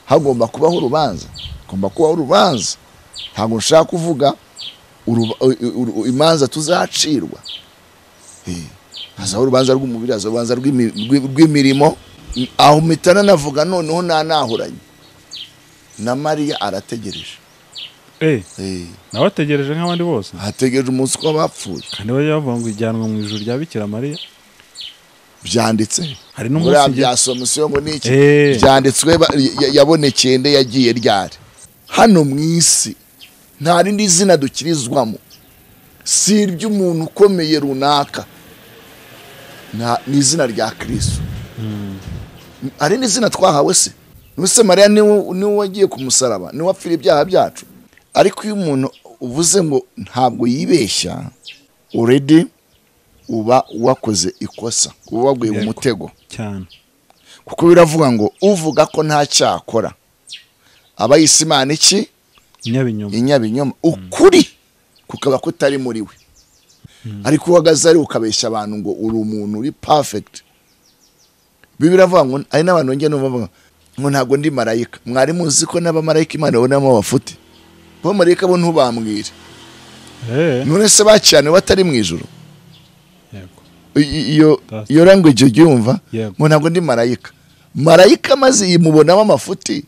hagomba kubaho urubanza hagomba kubaho urubanza ntabwo nshaka kuvuga imanza tuzacirwa hazaho urubanza rw'umubiri hazaho urubanza rw'imirimo aho mpita nanavuga noneho nanahuranye na mariya arategereje nawe ategereje nk'abandi bose hategereje umunsi ko bapfuye kandi bajya bavuga ngo ijyanwa mu ijoro rya bikira mariya byanditse hari buriya n'umunsi bya somusiyo ngo ni iki Eh. byanditswe ba- ya- yabonekeye nde yagiye ryari hano mu isi nta rindi zina dukirizwamo si iry'umuntu ukomeye runaka Nta- ni izina rya kristo hari n'izina twahawe se nubuse mariya niwe niwe wagiye ku musaraba niwe wapfira ibyaha byacu ariko iyo umuntu uvuze ngo ntabwo yibeshya uredi uba wakoze ikosa uba waguye mu Yego. mutego cyane kuko biravuga ngo uvuga ko nta cyaha akora aba yise imana iki inyabinyoma inyabinyoma ukuri kukaba kutari muri we ariko uhagaze ari ukabeshya abantu ngo uri umuntu uri perfect biba biravuga ngo hari n'abantu bongera numva bavuga ngo ntabwo ndi marayika mwari muzi ko n'abamarayika imana babonamo bafite bo marayika bo ntubambwire Eh, none se bakiraniwe batari mu ijoro yego I- iyo That's- iyo language uryumva Yego. ngo ntabwo ndi marayika marayika maze yimubonamo amafuti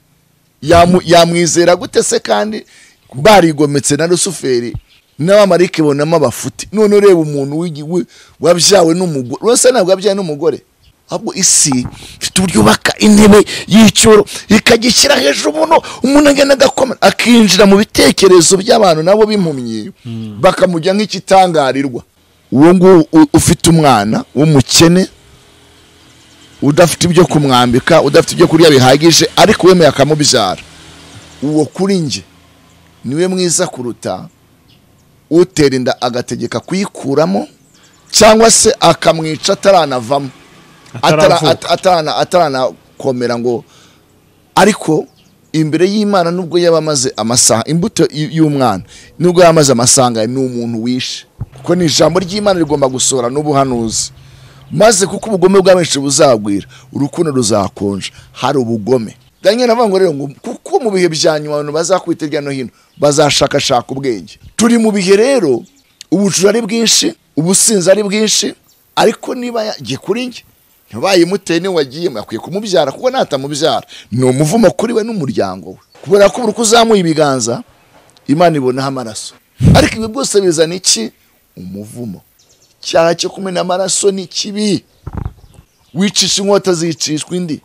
yamu- yamwizera gute se kandi barigometse na rusuferi n'abamarayika ibonamo abafuti none ureba umuntu w'igi- wi- wabyawe n'umugore urasa ntabwo wabyawe n'umugore ahubwo isi ifite uburyo yubaka intebe y'icyoro ikagishyira hejuru umuntu umuntu agenda agakomera akinjira mu bitekerezo by'abantu nabo b'impumyi bakamujya nk'ikitangarirwa uwo nguwo u- ufite umwana w'umukene udafite ibyo kumwambika udafite ibyo kurya bihagije ariko wemeye akamubyara uwo kuri njye niwe mwiza kuruta utera inda agategeka kuyikuramo cyangwa se akamwica ataranavamo atara- Ataravuka. at- atarana- ataranakomera ngo ariko imbere y'imana nubwo yaba amaze amasaha imbuto y- y'umwana nubwo yaba amaze amasaha angahe, ni umuntu wishe kuko ni ijambo ry'imana rigomba gusohora n'ubuhanuzi maze kuko ubugome bwa benshi buzagwira urukundo ruzakonja hari ubugome daniel avuga ngo rero ngo kuko mu bihe bya nyuma abantu bazakwita hirya no hino bazashakashaka ubwenge turi mu bihe rero ubujura ari bwinshi ubusinzi ari bwinshi ariko niba yagiye kuri njye ntibayimuteye niwe wagiyemo akwiye kumubyara kuko natamubyara ni umuvumo kuri we n'umuryango we kubera ko buri uko uzamuye ibiganza imana ibonaho amaraso ariko ibi byose bizana iki umuvumo icyaha cyo kumena amaraso ni kibi wicisha inkota zicishwa indi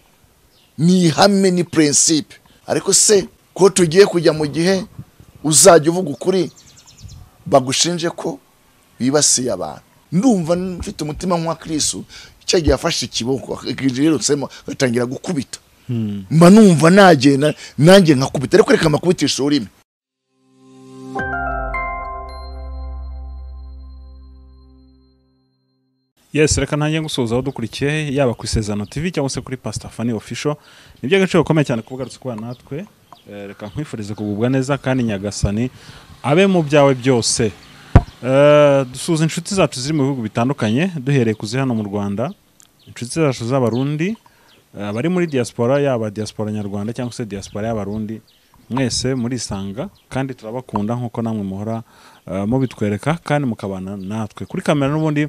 ni ihame ni prinsipe ariko se ko tugiye kujya mu gihe uzajya uvuga ukuri bagushinje ko wibasiye abantu ndumva mfite umutima nk'uwa kristo icyo gihe yafashe ikiboko yirutsemo agatangira gukubita mba numva nagenda nanjye nkakubita ariko reka mbakubitisha ururimi yes reka ntange gusozaho dukurikiye yaba ku isezerano tv cyangwa se kuri pasita fani ofisho ni iby'agaciro gakomeye cyane kuba ugarutse kubana natwe Eh, reka nkwifurize kugubwa neza kandi nyagasani abe mu byawe byose Eh, dusuhuza inshuti zacu ziri mu bihugu bitandukanye duhereye ku ziri hano mu rwanda inshuti zacu z'abarundi eh, abari muri diaspora yaba diaspora nyarwanda cyangwa se diaspora y'abarundi mwese murisanga kandi turabakunda nk'uko namwe muhora eh, mubitwereka kandi mukabana natwe kuri kamera n'ubundi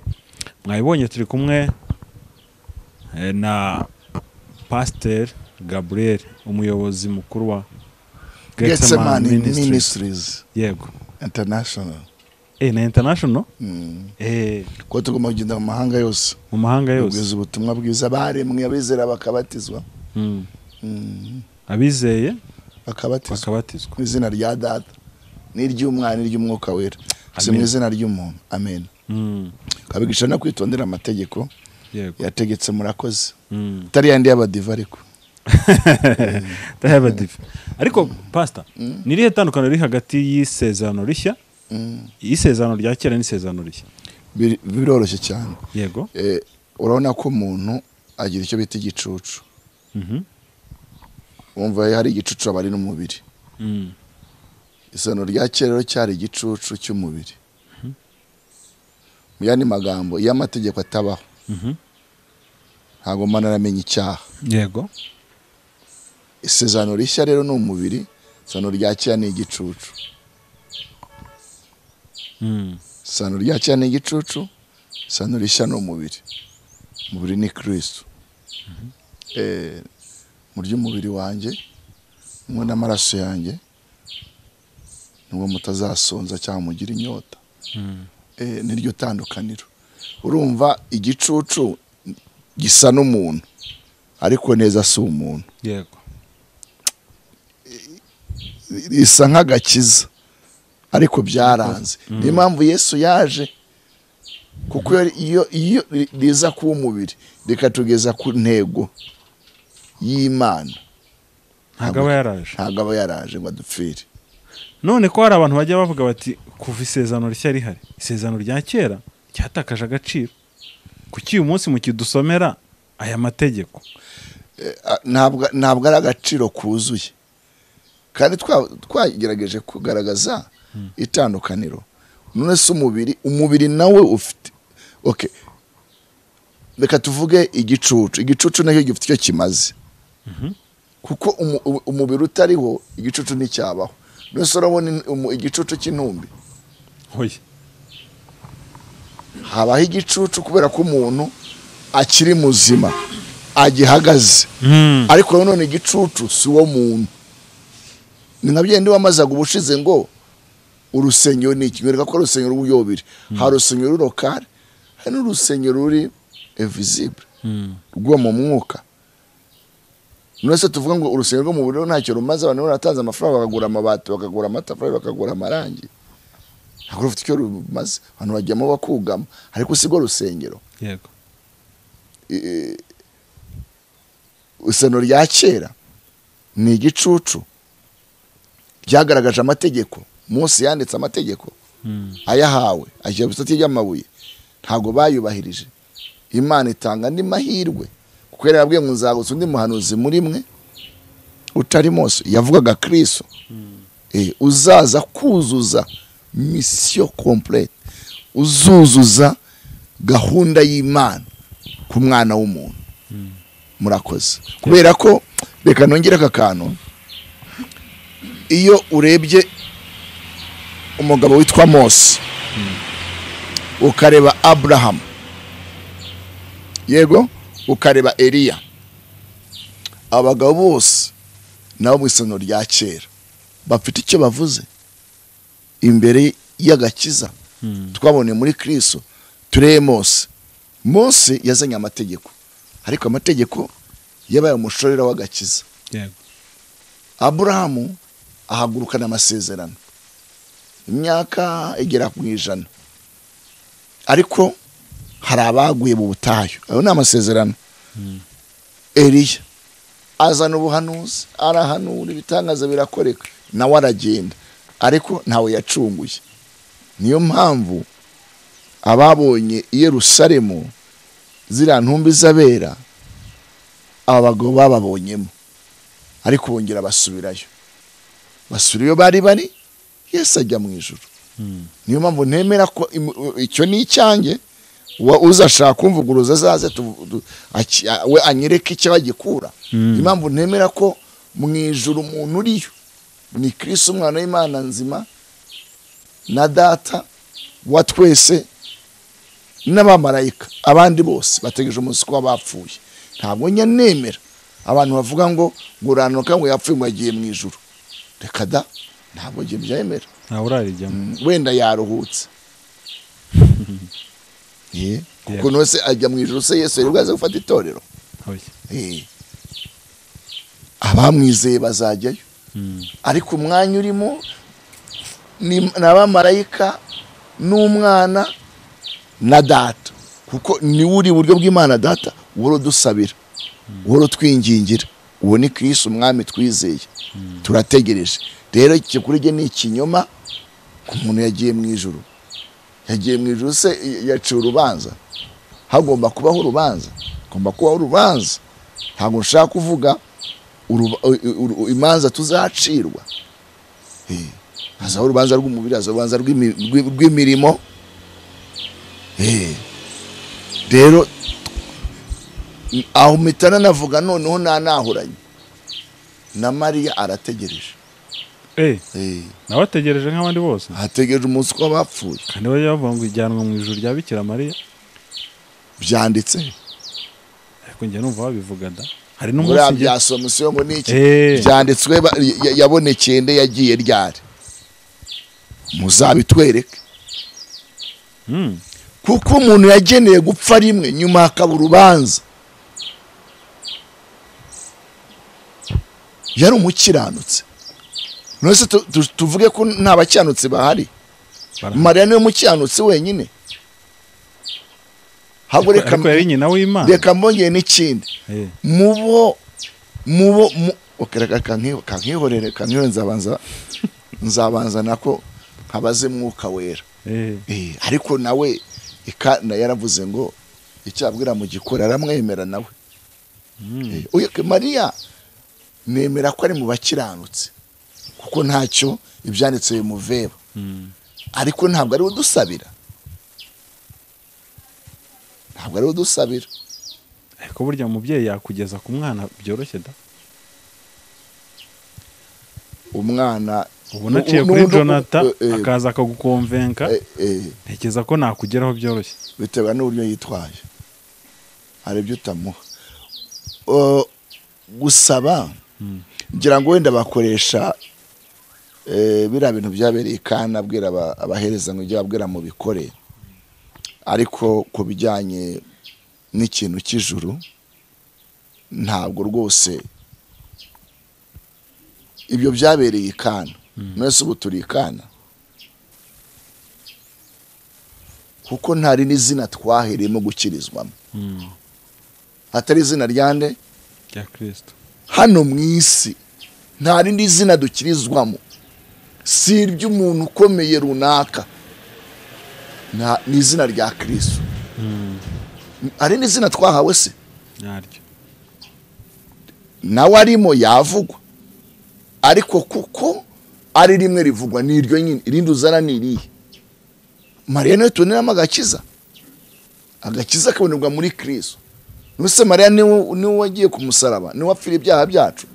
mwabibonye turi kumwe eh, na pasiteri gaburiyeli umuyobozi mukuru wa getsemani Getsemani Ministries. ministries yego international eh, na international eh, kuko tugomba kugenda mu mahanga yose mu mahanga yose kugeza ubutumwa bwiza baremwe abizera bakabatizwa Mm. Mm, abizeye bakabatizwa bakabatizwa mu izina rya data n'iry'umwana n'iry'umwuka wera si mu Amen. izina ry'umuntu amen Mm. kabigisha no kwitondera amategeko yego yategetse murakoze Mm. atari yandi y'abadiva ariko Ndaheba divi ariko pasita ni irihe tandukaniro riri hagati y'isezerano rishya Mm, y'isezerano rya kera n'isezerano rishya biri- biroroshye cyane yego Eh, urabona ko umuntu agira icyo bita igicucu Mhm. wumva hari igicucu aba ari n'umubiri Mm. isano rya kera rero cyari igicucu cy'umubiri mu yandi magambo iyo amategeko atabaho Mhm. ntabwo mba naramenya icyaha yego isezerano rishya rero ni umubiri isezerano rya kera ni igicucu Mm. isezerano rya kera ni igicucu isezerano rishya ni umubiri umubiri ni kirisitu Eh, murye umubiri wanjye mwe n'amaraso yanjye nubwo mutazasonza cyangwa mugire inyota Mm. Eh, niryo tandukaniro urumva igicucu gisa n'umuntu ariko neza si umuntu yego risa nk'agakiza ariko byaranze niyo mpamvu yesu yaje kuko iyo- iyo iyo riza kuba umubiri rikatugeza ku ntego y'imana ntabwo aba yaraje ntabwo aba yaraje ngo adupfire none ko hari abantu bajya bavuga bati kuva isezerano rishya rihari isezerano rya kera ryatakaje agaciro kuki uyu munsi mukidusomera aya mategeko a- ntabwo ntabwo ari agaciro kuzuye kandi twa- twagerageje kugaragaza itandukaniro none se umubiri umubiri nawe ufite okay reka tuvuge igicucu igicucu nacyo gifite icyo kimaze kuko umu- umu- umubiri utariho igicucu nticyabaho none se urabona in- umu- igicucu cy'intumbi hoya habaho igicucu kubera ko umuntu akiri muzima agihagaze ariko nanone igicucu si uwo muntu ni nka byenda wamazaga ubushize ngo urusengero ni iki wereka ko ari urusengero rw'ubuyobiri hari urusengero ruri lokale hari n'urusengero ruri evizibure rwo mu mwuka none se tuvuga ngo urusengero rwo mu buriro ntacyo rumaze abantu baratanze amafaranga bakagura amabati bakagura amatafari bakagura amarangi ntabwo rufite icyo rumaze abantu bajyamo bakugama ariko si rwo rusengero yego isano rya kera ni igicucu ryagaragaje amategeko Mose yanditse amategeko ayahawe ashyira ku isati ry'amabuye ntabwo bayubahirije imana itanga andi mahirwe kuko yari yarabwiye ngo nzagutse undi muhanuzi muri mwe utari Mose yavugaga kiriso Eh, uzaza kuzuza misiyo komplete uzuzuza gahunda y'imana ku mwana w'umuntu murakoze kubera ko reka nongere aka kantu iyo urebye umugabo witwa mose ukareba aburahamu yego ukareba eliya abagabo bose nabo mu isano rya kera bafite icyo bavuze imbere y'agakiza twaboneye muri kristo turebe mose mose yazanye amategeko ariko amategeko yabaye umushorera w'agakiza yego aburahamu ahagurukana amasezerano imyaka igera mu ijana ariko hari abaguye mu butayu ayo ni amasezerano eliya azana ubuhanuzi arahanura ibitangaza birakoreka nawe aragenda ariko ntawe yacunguye niyo mpamvu ababonye i yerusalemu ziriya ntumbi z'abera abagabo bababonyemo ariko bongera basubirayo basubira iyo bari bari yesu ajya mu ijoro niyo mpamvu ntemera ko im- icyo ni icyanjye wa- uzashaka kumvuguruza azaze tu- tu- aki- a- we anyereke icyo agikura niyo mpamvu ntemera ko mu ijoro umuntu uriyo ni kirisi umwana w'imana nzima na data wa twese n'abamarayika abandi bose bategereje umunsi ko bapfuye ntabwo njya nemera abantu bavuga ngo ngurananuka ngo yapfuye ngo yagiye mu ijoro reka da ntabwo njye byemera ntawe urarijyamo wenda yaruhutse Eh, kuko Yeah. nose ajya mu ijoro se yesu yari bwaze gufata itorero hoya Eh. abamwizeye bazajyayo ariko umwanya urimo ni ni abamarayika n'umwana na data kuko niwe uri iburyo bw'imana data wowe udusabira wowe utwingingira uwo ni kirisi umwami twizeye turategereje rero iki kuri njye ni ikinyoma ku muntu yagiye mu ijoro yagiye mu ijoro se yaciye urubanza hagomba kubaho urubanza hagomba kubaho urubanza ntabwo nshaka kuvuga uruba- u- u- u- imanza tuzacirwa Eh, hazaho urubanza rw'umubiri hazaho urubanza rw'imi- rw'i- rw'imirimo Eh, rero aho mpitana navuga noneho nta nahuranye na mariya arategereje eh Eh, nawe ategereje nk'abandi bose hategereje umunsi ko abapfuye kandi bajya bavuga ngo ijyanwa mu ijuru rya bikira mariya byanditse ariko njye numva babivuga da hari buriya n'umunsi njye byasoma usiyo ngo ni iki Eh. byanditswe ba- ya- yabonekeye nde yagiye ryari muzabitwereke Hmm. kuko umuntu yageneye gupfa rimwe nyuma hakaba urubanza yari umukiranutse nose tu- tu- tuvuge ko nta bakiranutse bahari Barahari. mariya niwe mukiranutse wenyine habwo reka ariko yari nyina w'imana reka mbongeye n'ikindi Eh, mubo mubo mu okay, reka kanki- kankihorere kankihorere nzabanza nzabanza nako nkabaze mwuka wera eh. Eh, ariko nawe ika na yaravuze ngo icyabwira mu gikora aramwemera nawe Hmm. Eh, uyu mariya nemera ko ari mu bakiranutse kuko ntacyo ibyanditse bimuveba Hmm. ariko ntabwo ari we udusabira ntabwo ari we udusabira ariko burya umubyeyi yakugeza ku mwana byoroshye da umwana ubona aciye nu- kuri nu- nu- jonathan eh, eh, akaza akagukomvenka eh, eh, ntekereza ko nakugeraho byoroshye bitewe n'uburyo yitwaye hari ibyo utamuha Uh, gusaba Mm. ngira ngo wenda bakoresha eh, biriya bintu byabereye kandi abwira aba- abahereza ngo ujye abwira mu bikore ariko ku bijyanye n'ikintu cy'ijuru ntabwo rwose ibyo byabereye ikana mwese ubu turi ikana kuko ntari n'izina twahereyemo gukirizwamo Hmm. atari izina ryande rya kirisito hano mu isi nta rindi zina dukirizwamo si iry'umuntu ukomeye runaka Nta- ni izina rya kirisito Hmm. hari n'izina twahawe se nyaryo nawe arimo yavugwa ariko kuko ari rimwe rivugwa ni iryo nyine irindi uzana ni irihe mariya niwe tuboneramo agakiza agakiza kabonerwa muri kirisito nuse mariya niwe niwe wagiye ku musaraba niwe wapfira ibyaha byacu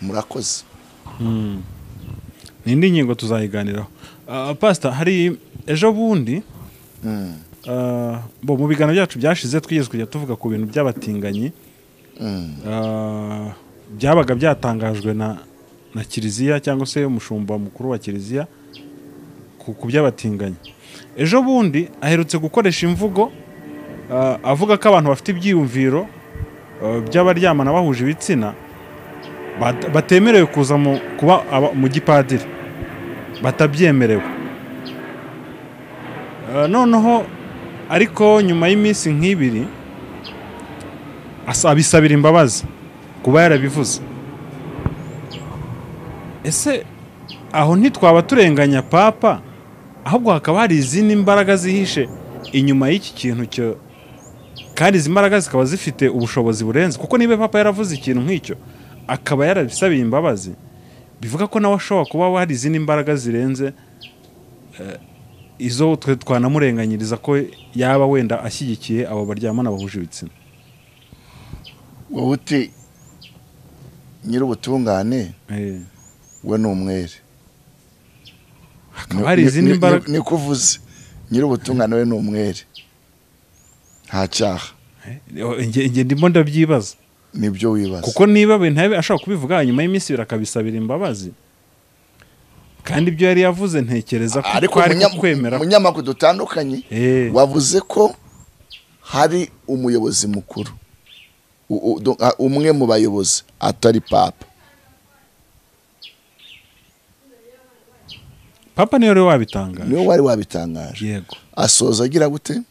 murakoze Hmm. ni indi ngingo tuzayiganiraho Ah, pasita hari ejo bundi ah, bo mu biganiro byacu byashize twigeze kujya tuvuga ku bintu by'abatinganyi Ah, byabaga byatangajwe na na kiliziya cyangwa se umushumba mukuru wa kiliziya ku ku by'abatinganyi ejo bundi aherutse gukoresha imvugo ah, avuga ko abantu bafite ibyiyumviro ah, by'abaryamana bahuje ibitsina bat- batemerewe kuza mu- kuba aba- mu gipadiri batabyemerewe Ah, noneho ariko nyuma y'iminsi nk'ibiri asa- abisabira imbabazi kuba yarabivuze ese aho ntitwaba turenganya papa ahubwo hakaba hari izindi mbaraga zihishe inyuma y'iki kintu cyo kandi izi mbaraga zikaba zifite ubushobozi burenze kuko niba papa yaravuze ikintu nk'icyo akaba yarabisabiye imbabazi bivuga ko nawe ashobora kuba hari izindi mbaraga zirenze eh, izo twe twanamurenganyiriza ko yaba wenda ashyigikiye abo baryamana bahuje ibitsina wowe uti nyir'ubutungane Eh. we ni umwere hakaba hari izindi mbaraga ni kuvuze nyir'ubutungane we ni umwere nta cyaha Eh, njye njye ndimo ndabyibaza nibyo wibaza kuko niba ibintu yabi- ashobaka kubivuga nyuma y'iminsi ibiri akabisabira imbabazi kandi ibyo yari yavuze ntekereza ko ariko twari munya- kwemera mu nyamakuru dutandukanye Eh, wavuze ko hari umuyobozi mukuru U- u- do- a- umwe mu bayobozi atari papa papa niyo rero wabitangaje niwe wari wabitangaje yego asoza agira gute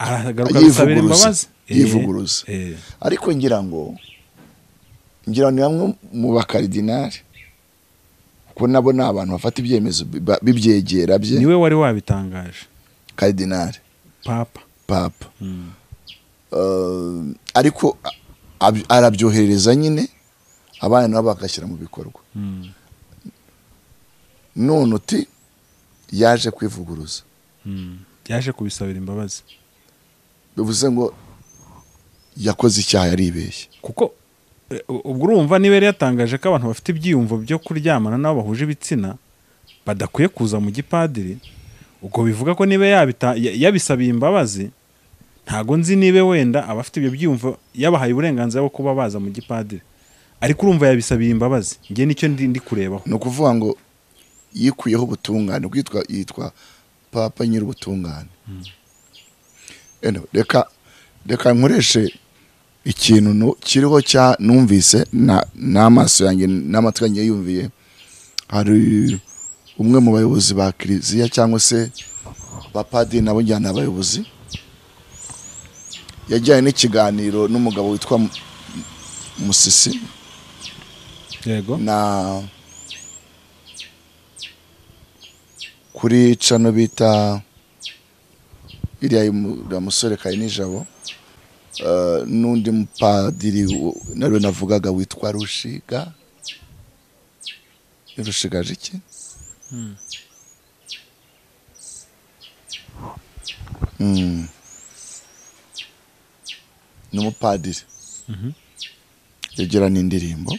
aragaruka abisabira Yivuguruza. imbabazi Eh, Yivuguruza. eh, ariko ngira ngo ngira ngo ni bamwe mu bakaridinari kuko nabo ni abantu bafata ibyemezo biba- bibyegera bye niwe wari wabitangaje karidinari papa papa Mm. Eh, ariko a- ab- arabyoherereza nyine abana nabo bagashyira mu bikorwa Mm. none uti yaje kwivuguruza Mm. yaje kubisabira imbabazi bivuze ngo yakoze icyaha yaribeshye kuko eh, ubwo urumva niba yari yatangaje ko abantu bafite ibyiyumvo byo kuryamana n'abo bahuje ibitsina badakwiye kuza mu gipadiri ubwo bivuga ko niba yabita- ya- yabisabiye imbabazi ntago nzi niba wenda abafite ibyo byiyumvo yabahaye uburenganzira bwo kuba baza mu gipadiri ariko urumva yabisabiye imbabazi njye nicyo ndi ndi kurebaho ni ukuvuga ngo yikuyeho ubutungane kwitwa yitwa papa nyir'ubutungane Eno, reka reka nkoreshe ikintu nu- kiriho cya numvise na- n'amaso yanjye n'amatwi yanjye yumviye hari umwe mu bayobozi ba kiliziya cyangwa se abapadiri nabo njyana ni abayobozi yajyanye n'ikiganiro n'umugabo witwa Mu- musisi yego na kuri cano bita iriya y'umu- uriya musore kari nijabo eh, n'undi mupadiri wo- nawe navugaga witwa rushiga rushigaje iki Mm. ni umupadiri yegerana indirimbo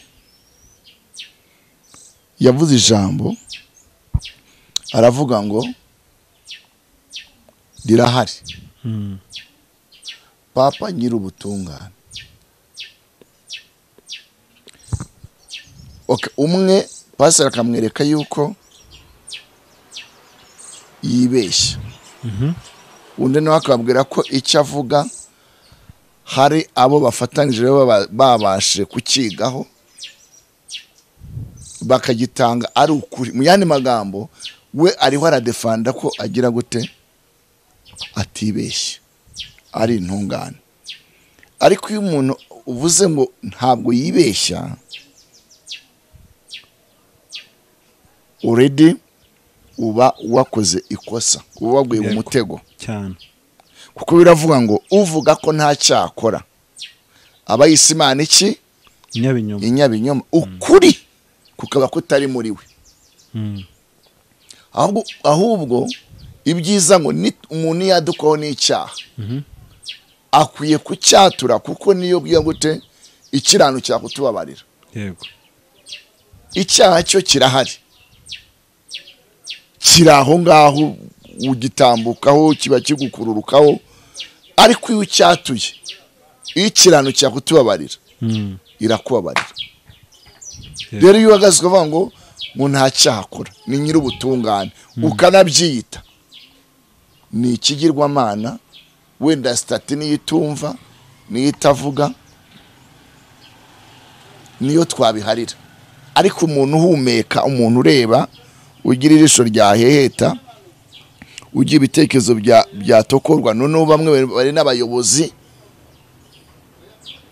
yavuze ijambo aravuga ngo rirahari Mm. papa nyir'ubutungane okay, umwe pasiteri akamwereka yuko yibeshya undi nawe akababwira ko icyo avuga hari abo bafatanyije baba- babashije kukigaho bakagitanga ari ukuri mu yandi magambo we ariho aradefanda ko agira gute atibeshya ari intungane ariko iyo umuntu uvuze ngo ntabwo yibeshya uredi uba wakoze ikosa uba waguye mu Yego. mutego cyane kuko biravuga ngo uvuga ko nta cyaha akora aba yise imana iki inyabinyoma inyabinyoma ukuri kukaba kutari muri we Mm. ahubwo ahubwo ibyiza ngo ni umuntu iyo yadukaho n'icyaha akwiye kucyatura kuko niyo bwiye gute ikirano cyakutubabarira yego icyaha cyo kirahari kiri aho ngaho ugitambukaho kiba kigukururukaho ariko iyo ucyatuye iyo ikirano cyakutubabarira Mm. irakubabarira Yeah. rero iyo uhagaze ukavuga ngo ngo nta cyaha akora ni nyir'ubutungane ukanabyiyita ni ikigirwamana wenda sitati niyo itumva niyo itavuga niyo twabiharira ariko umuntu uhumeka umuntu ureba ugira ijisho ryaheheta ugira ibitekerezo bya- byatokorwa noneho bamwe bari- bari n'abayobozi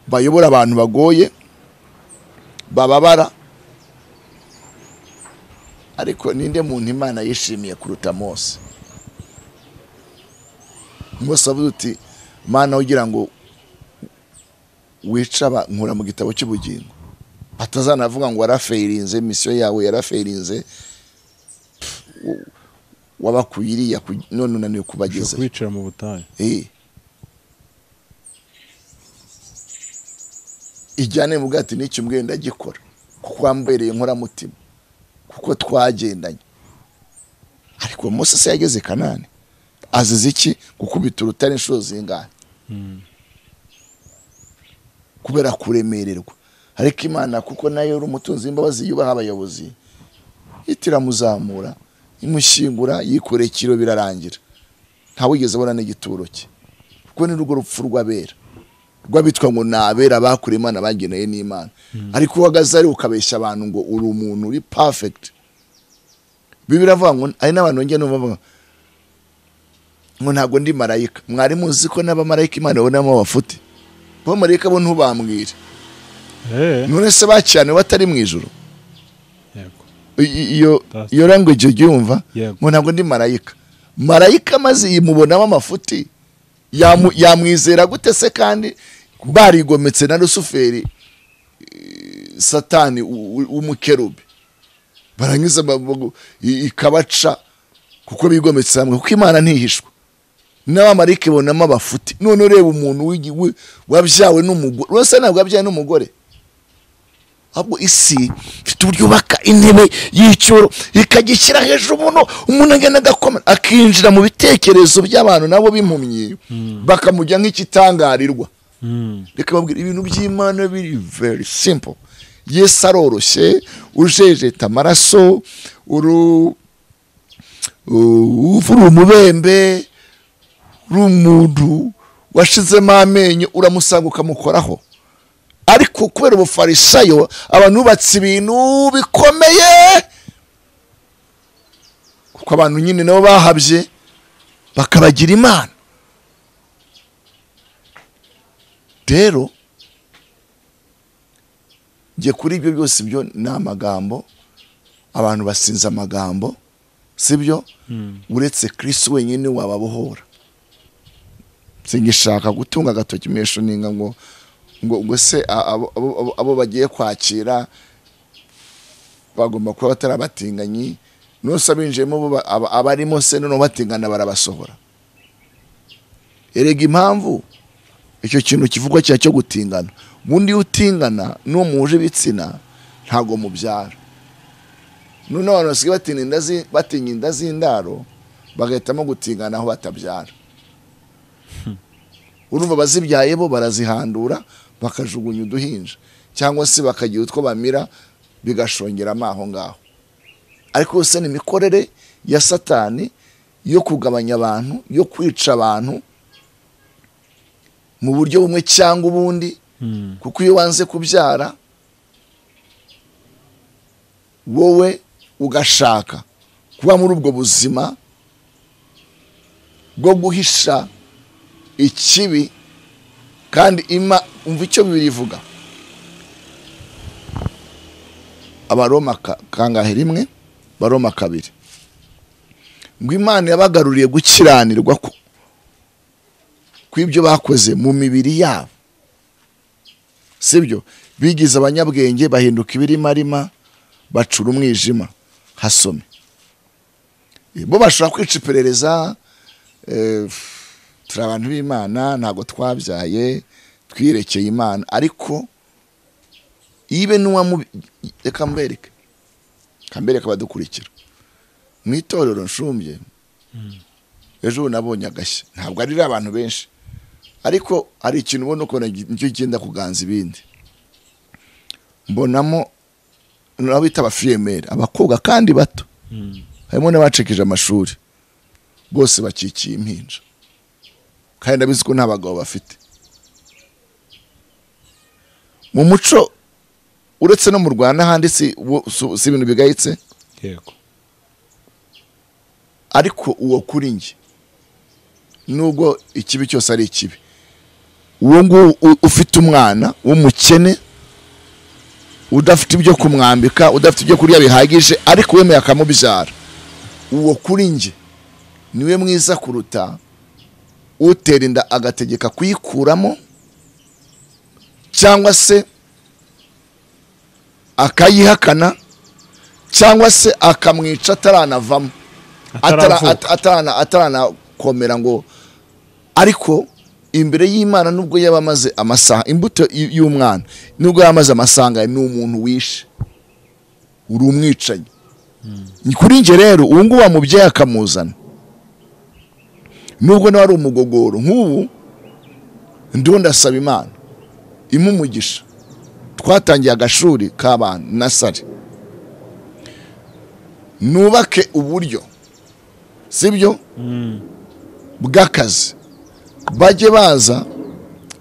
bayobora abantu bagoye bababara ariko ninde muntu imana yishimiye kuruta mose mose avuze uti mana ugira ngo wice aba nkura mu gitabo cy'ubugingo atazanavuga ngo warafeirinze misiyo yawe yarafeirinze Pff, w- wabakuyiriya ku- none unaniwe kubagezayo kubicira mu butayu Eh. ijyane mu bwati n'icyo mbwiye ndagikora kuko wambereye inkoramutima kuko twagendanye ariko mose se yageze kanani azize iki gukubita urutare inshuro zingana kubera kuremererwa ariko imana kuko nayo yari umutunzi w'imbabazi yubaha abayobozi ihita iramuzamura imushyingura yikoreye ikiro birarangira ntawigeze abona n'igituro cye kuko ni rwo rupfu rw'abera rw'abitwa ngo ni abera bakuriye imana bageneye n'imana ariko uhagaze ari ukabeshya abantu ngo uri umuntu uri perfect bibiri avuga ngo ari n'abantu bongera numva bavuga ngo ntabwo ndi marayika mwari muzi ko n'abamarayika imana ibonamo abafute abamarayika bo ntubambwire Eh. none se bakirane batari mu ijoro yego I- i- iyo That's- iyo language ujya yumva Yego. ngo ntabwo ndi marayika marayika maze yimubonamo amafuti yamu- yamwizera gute se kandi barigometse na rusuferi eh, satani u- u- w'umukerubi barangiza ba- ba- i- ikabaca kuko bigometse hamwe kuko imana ntihishwa n'abamarayika ibonamo abafuti none ureba umuntu w'igi- wi- wabyawe n'umugore urasa ntabwo wabyawe n'umugore ahubwo isi ifite uburyo yubaka intebe y'icyoro ikagishyira hejuru umuntu umuntu agenda agakomera akinjira mu bitekerezo by'abantu nabo b'impumyi bakamujya nk'ikitangarirwa reka babwira ibintu by'imana biri very simple yesu aroroshye ujejeta amaraso uru uh, uri umubembe uri umuntu washizemo amenyo uramusanga ukamukoraho ariko kubera ubufarisayo abantu bubatse ibintu bikomeye kuko abantu nyine nabo bahabye bakabagira imana rero njye kuri ibyo byose ibyo ni amagambo abantu basinze amagambo sibyo uretse kirisi wenyine wababohora singishaka gutunga agatoki mesho ninga ngo ngo ngo se a- abo- abo abo- abo bagiye kwakira bagomba kuba batarabatinganyi nose abinjiyemo bo ba- aba- abarimo se noneho batingana barabasohora erega impamvu icyo kintu kivugwa cya cyo gutingana ubundi iyo utingana n'uwo muhuje ibitsina ntabwo mubyara none abantu basigaye batinya inda zi- batinya inda z'indaro bagahitamo gutingana aho batabyara urumva abazibyaye bo barazihandura bakajugunya uduhinja cyangwa se bakagira utwo bamira bigashongeramo aho ngaho ariko yose ni imikorere ya satani yo kugabanya abantu yo kwica abantu mu buryo bumwe cyangwa ubundi kuko iyo wanze kubyara wowe ugashaka kuba muri ubwo buzima bwo guhisha ikibi kandi ima umva icyo bibiri ivuga abaroma ka- kangahe rimwe baroma kabiri ngo imana yabagaruriye gukiranirwa ku kw'ibyo bakoze mu mibiri yabo sibyo bigize abanyabwenge bahinduka ibirimarima bacura umwijima hasome bo bashobora kwica iperereza eh, turi abantu b'imana ntabwo twabyaye twirekeye imana ariko ibe n'uwamu reka mbereke reka mbereke abadukurikira mu itorero nshumbye ejo ubu nabonye agashya ntabwo ari abantu benshi ariko hari ikintu ubona ukuntu gi- nicyo genda kuganza ibindi mbonamo nabo bita abafiyemeri abakobwa kandi bato harimo n'abacikije amashuri bose bakikiye impinja kandi ndabizi ko nta bagabo bafite mu muco uretse no mu rwanda ahandi si wo- su- si ibintu bigayitse yego ariko uwo kuri njye nubwo ikibi cyose ari ikibi uwo nguwo u- ufite umwana w'umukene udafite ibyo kumwambika udafite ibyo kurya bihagije ariko wemeye akamubyara uwo kuri njye niwe mwiza kuruta utera inda agategeka kuyikuramo cyangwa se akayihakana cyangwa se akamwica ataranavamo atara- ataravuka at- atarana- ataranakomera ngo ariko imbere y'imana nubwo yaba amaze amasaha imbuto y- y'umwana nubwo yaba amaze amasaha angahe, ni umuntu wishe uri umwicanyi Ni kuri njye rero ubu ngubu wamubyeyi akamuzana nubwo nawe ari umugogoro nk'ubu ndiho ndasaba imana imumugisha twatangiye agashuri k'abana na sare nubake uburyo sibyo bw'akazi bajye baza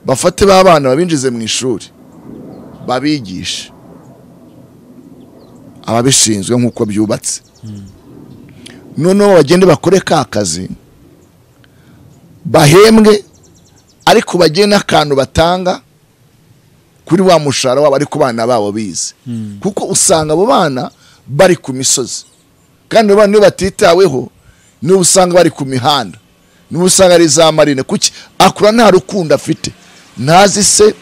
bafate ba bana babinjize mu ishuri babigishe ababishinzwe nk'uko byubatse noneho bagende bakore ka kazi bahembwe ariko bagire n'akantu batanga kuri wa mushahara wabo ariko bana babo bize kuko usanga abo bana bari ku misozi kandi abo bana iyo batitaweho niba usanga bari ku mihanda niba usanga ari za marine kuki akura nta rukundo afite ntazi se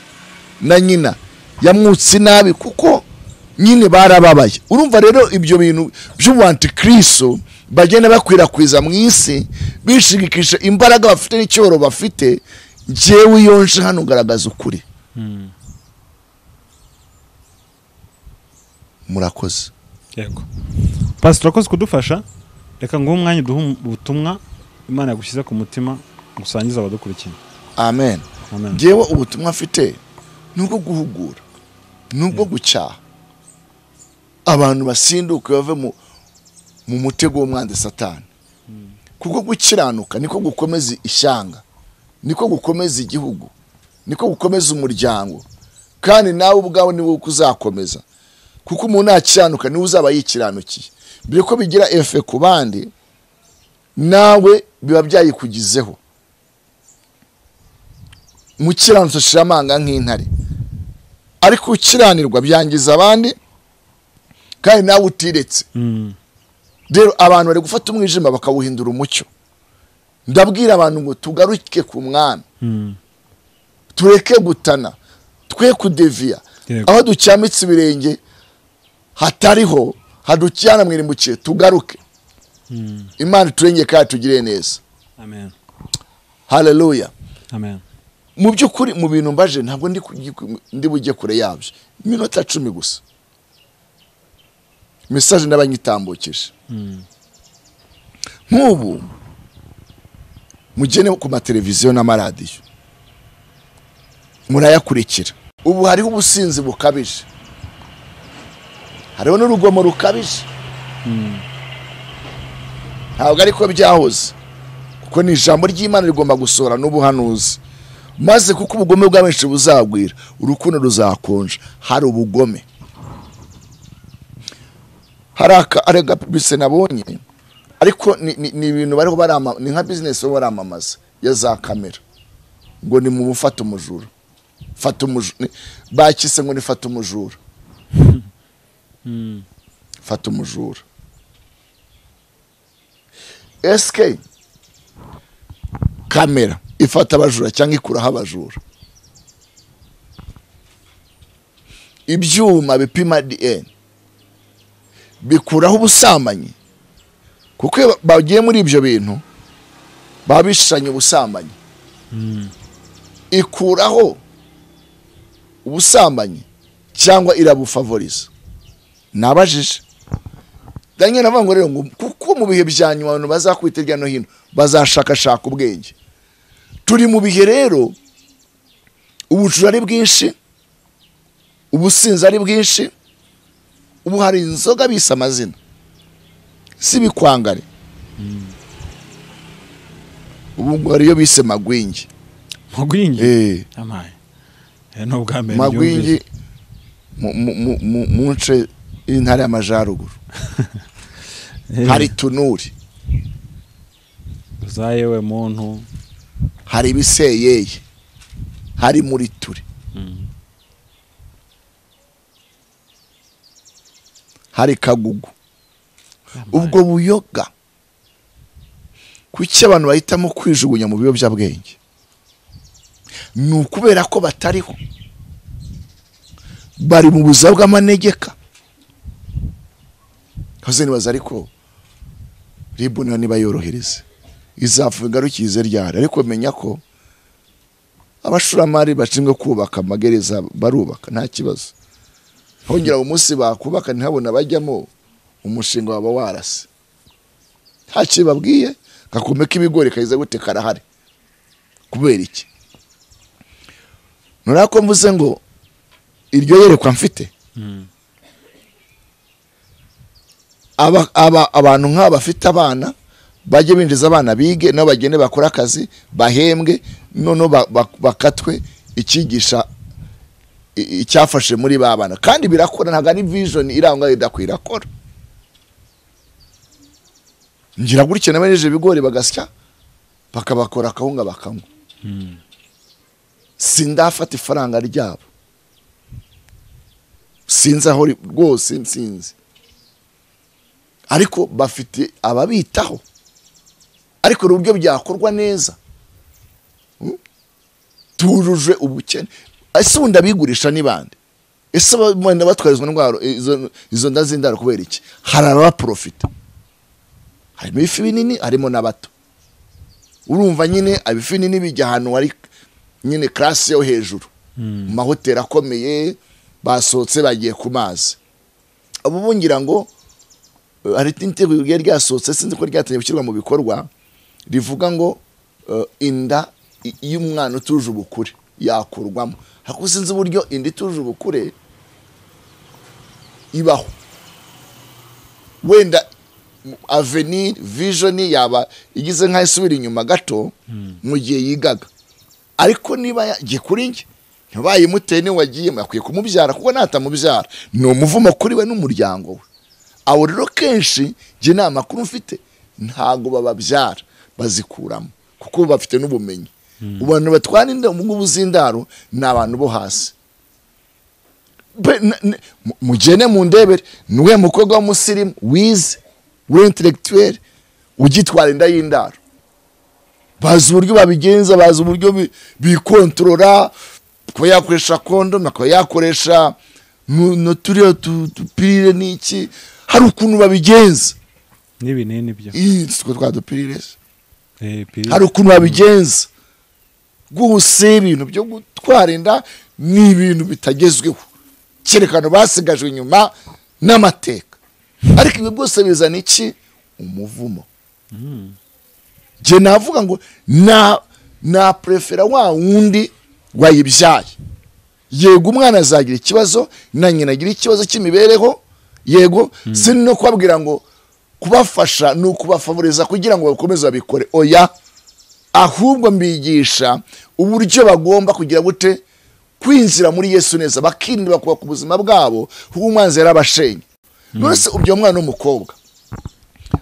na nyina yamwutse nabi kuko nyine barababaye urumva rero ibyo bintu by'ubuantikristo bagenda bakwirakwiza mu isi bishigikisha imbaraga bafite n'icyoro bafite njyewe iyo nje hano garagaza ukuri murakoze yego pasitoro urakoze kudufasha reka nguhe umwanya uduhe ubutumwa imana yagushyize ku mutima gusangiza abadukurikiye amen amen ngewe ubutumwa mfite ni ubwo guhugura ni ubwo gucyaha abantu basinduke bave mu mu mutego w'umwanzi satani kuko gukiranuka niko gukomeza ishyanga niko gukomeza igihugu niko gukomeza umuryango kandi nawe ubwawe ni wowe uzakomeza kuko umuntu nakiranuka niwe uzaba yikiranukiye mbere ko bigira efe ku bandi nawe biba byayikugizeho umukiranutsi ashira amanga nk'intare ariko ukiranirwa byangiza abandi kandi nawe utiretse Mm, rero abantu bari gufata umwijima bakawuhindura umucyo ndabwira abantu ngo tugaruke ku mwami mm, tureke gutana twe kudeviya Yego. aho ducyamitse ibirenge hatariho hadukirana mwirimbukiye tugaruke mm. imana iturengeye kandi tugire neza amen haleluya amen mu by'ukuri mu bintu mbaje ntabwo ndi ku- ndi bujye kure yabyo iminota cumi gusa mesaje n'abanyitambukije Mm, nk'ubu mugene ku mateleviziyo n'amaradiyo murayakurikira ubu hariho ubusinzi bukabije hariho n'urugomo rukabije ntabwo ariko byahoze kuko ni ijambo ry'imana rigomba gusohora n'ubuhanuzi maze kuko ubugome bwa benshi buzagwira urukundo ruzakonja hari ubugome hari aka- hari agapibise nabonye ariko ni- ni ni ibintu bariho barama ni nka bizinesi bariho baramamaza ya za kamera ngo ni mu mufata umujura fata umujura ni- bakise ngo ni fata umujura fata umujura esike kamera ifata abajura cyangwa ikuraho abajura ibyuma bipima dn bikuraho ubusambanyi kuko iyo bagiye muri ibyo bintu baba bishushanyo ubusambanyi ikuraho ubusambanyi cyangwa irabufavoriza nabajije daniel avuga ngo rero ngo kuko mu bihe bya nyuma abantu bazakwita hirya no hino bazashakashaka ubwenge turi mu bihe rero ubujura ari bwinshi ubusinzi ari bwinshi ubu hari inzoga bise amazina si ibikwangari ubu ngo hari iyo bise magwingi magwingi Eh, amaye Eh, ni ubwa mbere magwingi mu- mu- mu- mu- mu nce y'intara y'amajyaruguru byumvise. Eh, hari tunuri za yewe muntu hari ibiseyeye hari muri ture Mm. hari kagugu ubwo buyoga kuki abantu bahitamo kwijugunya mu biyobyabwenge ni ukubera ko batariho bari mu buzima bw'amanegeka hoze nibaza ariko ribu niba niba yorohereza izavuga ingarukize ryari ariko menya ko abashoramari bashinzwe kubaka amagereza barubaka nta kibazo hongera mu munsi bakubaka ntihabona bajyamo umushinga waba warase nta kintu babwiye gakome k'ibigori kagize gute karahari kubera iki nuriya ko mvuze ngo iryo yerekwa mfite Mm. aba, aba, abantu nk'aba bafite abana bajye binjiza abana bige nabo bagende bakore akazi bahembwe noneho ba- ba- bakatwe icyigisha i- icyafashe muri ba bana kandi birakora ntabwo ari vision iranga idakwiye irakora ngira gutya n'abejeje ibigori bagasya bakabakora akawunga bakanywa sindafata ifaranga ryabo sinzi aho ri- rwose nsinzi ariko bafite ababitaho ariko hari uburyo byakorwa neza Mm? tujuje ubukene ese ubundi abigurisha ni bande ese abana batwara izo ndwara izo- izo nda z'indaro kubera iki hari abaprofita harimo ibifi binini harimo n'abato urumva nyine ibifi binini bijya ahantu hari nyine karasi yo hejuru mu mahoteli akomeye basohotse bagiye ku mazi abo bo ngira ngo eh, hari itegeko ryari ryasohotse sinzi ko ryatangiye gushyirwa mu bikorwa rivuga ngo eh, inda i- iyo umwana utuje ubukure yakurwamo ariko sinzi uburyo inda ituje ubukure ibaho wenda avenir vision yaba igize nk'aho isubira inyuma gato mu gihe yigaga ariko niba yagiye kuri njye ntibayimuteye niwe wagiyemo akwiye kumubyara kuko natamubyara ni umuvumo kuri we n'umuryango we abo rero kenshi njye nta makuru mfite ntabwo bababyara bazikuramo kuko bafite n'ubumenyi abantu batwara inda mu ngubu z'indaro ni abantu bo hasi Be- n- n- mu- mugene mundebere niwe mukobwa w'umusirimu wize w'intellectuel ugitwara inda y'indaro bazi uburyo babigenza bazi uburyo bi- bikontorora kuba yakoresha kondome akaba yakoresha nu- n'uturiya tu- dupirire n'iki hari ukuntu babigenza n'ibinini byo Ih, sitwe twa dupirire se Eh, pili- hari ukuntu babigenza rwose ibintu byo gutwara inda ni ibintu bitagezweho cyerekana basigajwe inyuma n'amateka ariko ibi byose bizana iki umuvumo njye navuga ngo na na prefera wa wundi wayibyaye yego umwana azagira ikibazo na nyina agira ikibazo cy'imibereho yego si no kubabwira ngo kubafasha ni ukubafavoriza kugira ngo bakomeze babikore oya ahubwo mbigisha uburyo bagomba kugira gute kwinjira muri yesu neza bakirinda bakubaka ubuzima bwabo kuko umwanzi yarabashenye nonese ubyo mwana w'umukobwa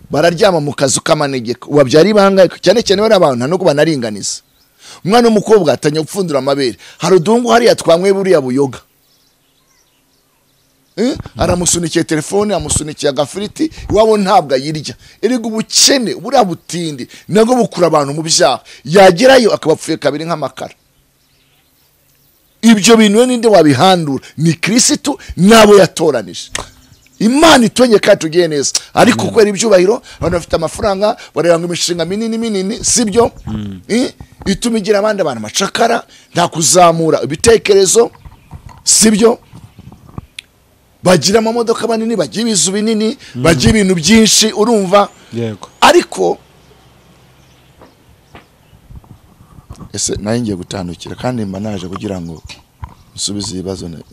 bararyama mu kazu k'amanegeka ubabyara ibanga cyane cyane bariya abantu nta nubwo banaringaniza umwana w'umukobwa atangiye gupfundura amabere hari uduhungu hariya twanywe buriya buyoga Eh, aramusunikiye telefone amusunikiye agafiriti iwabo ntabwo ayirya erega ubukene buriya butindi nabwo bukura abantu mu byaha yagerayo akabapfuye kabiri nk'amakara ibyo bintu we ninde wabihandura ni kirisitu n'abo yatoranije imana itonye kandi tugiye neza ariko kubera ibyubahiro abantu bafite amafaranga bareba ngo imishinga minini minini si byo Eh, ituma igira abandi abantu amacakara nta kuzamura ibitekerezo si byo bagira amamodoka manini bagira ibizu binini bagira ibintu byinshi urumva yego ariko ese nayo ngiye gutandukira kandi mba naje kugira ngo musubize ibibazo ne-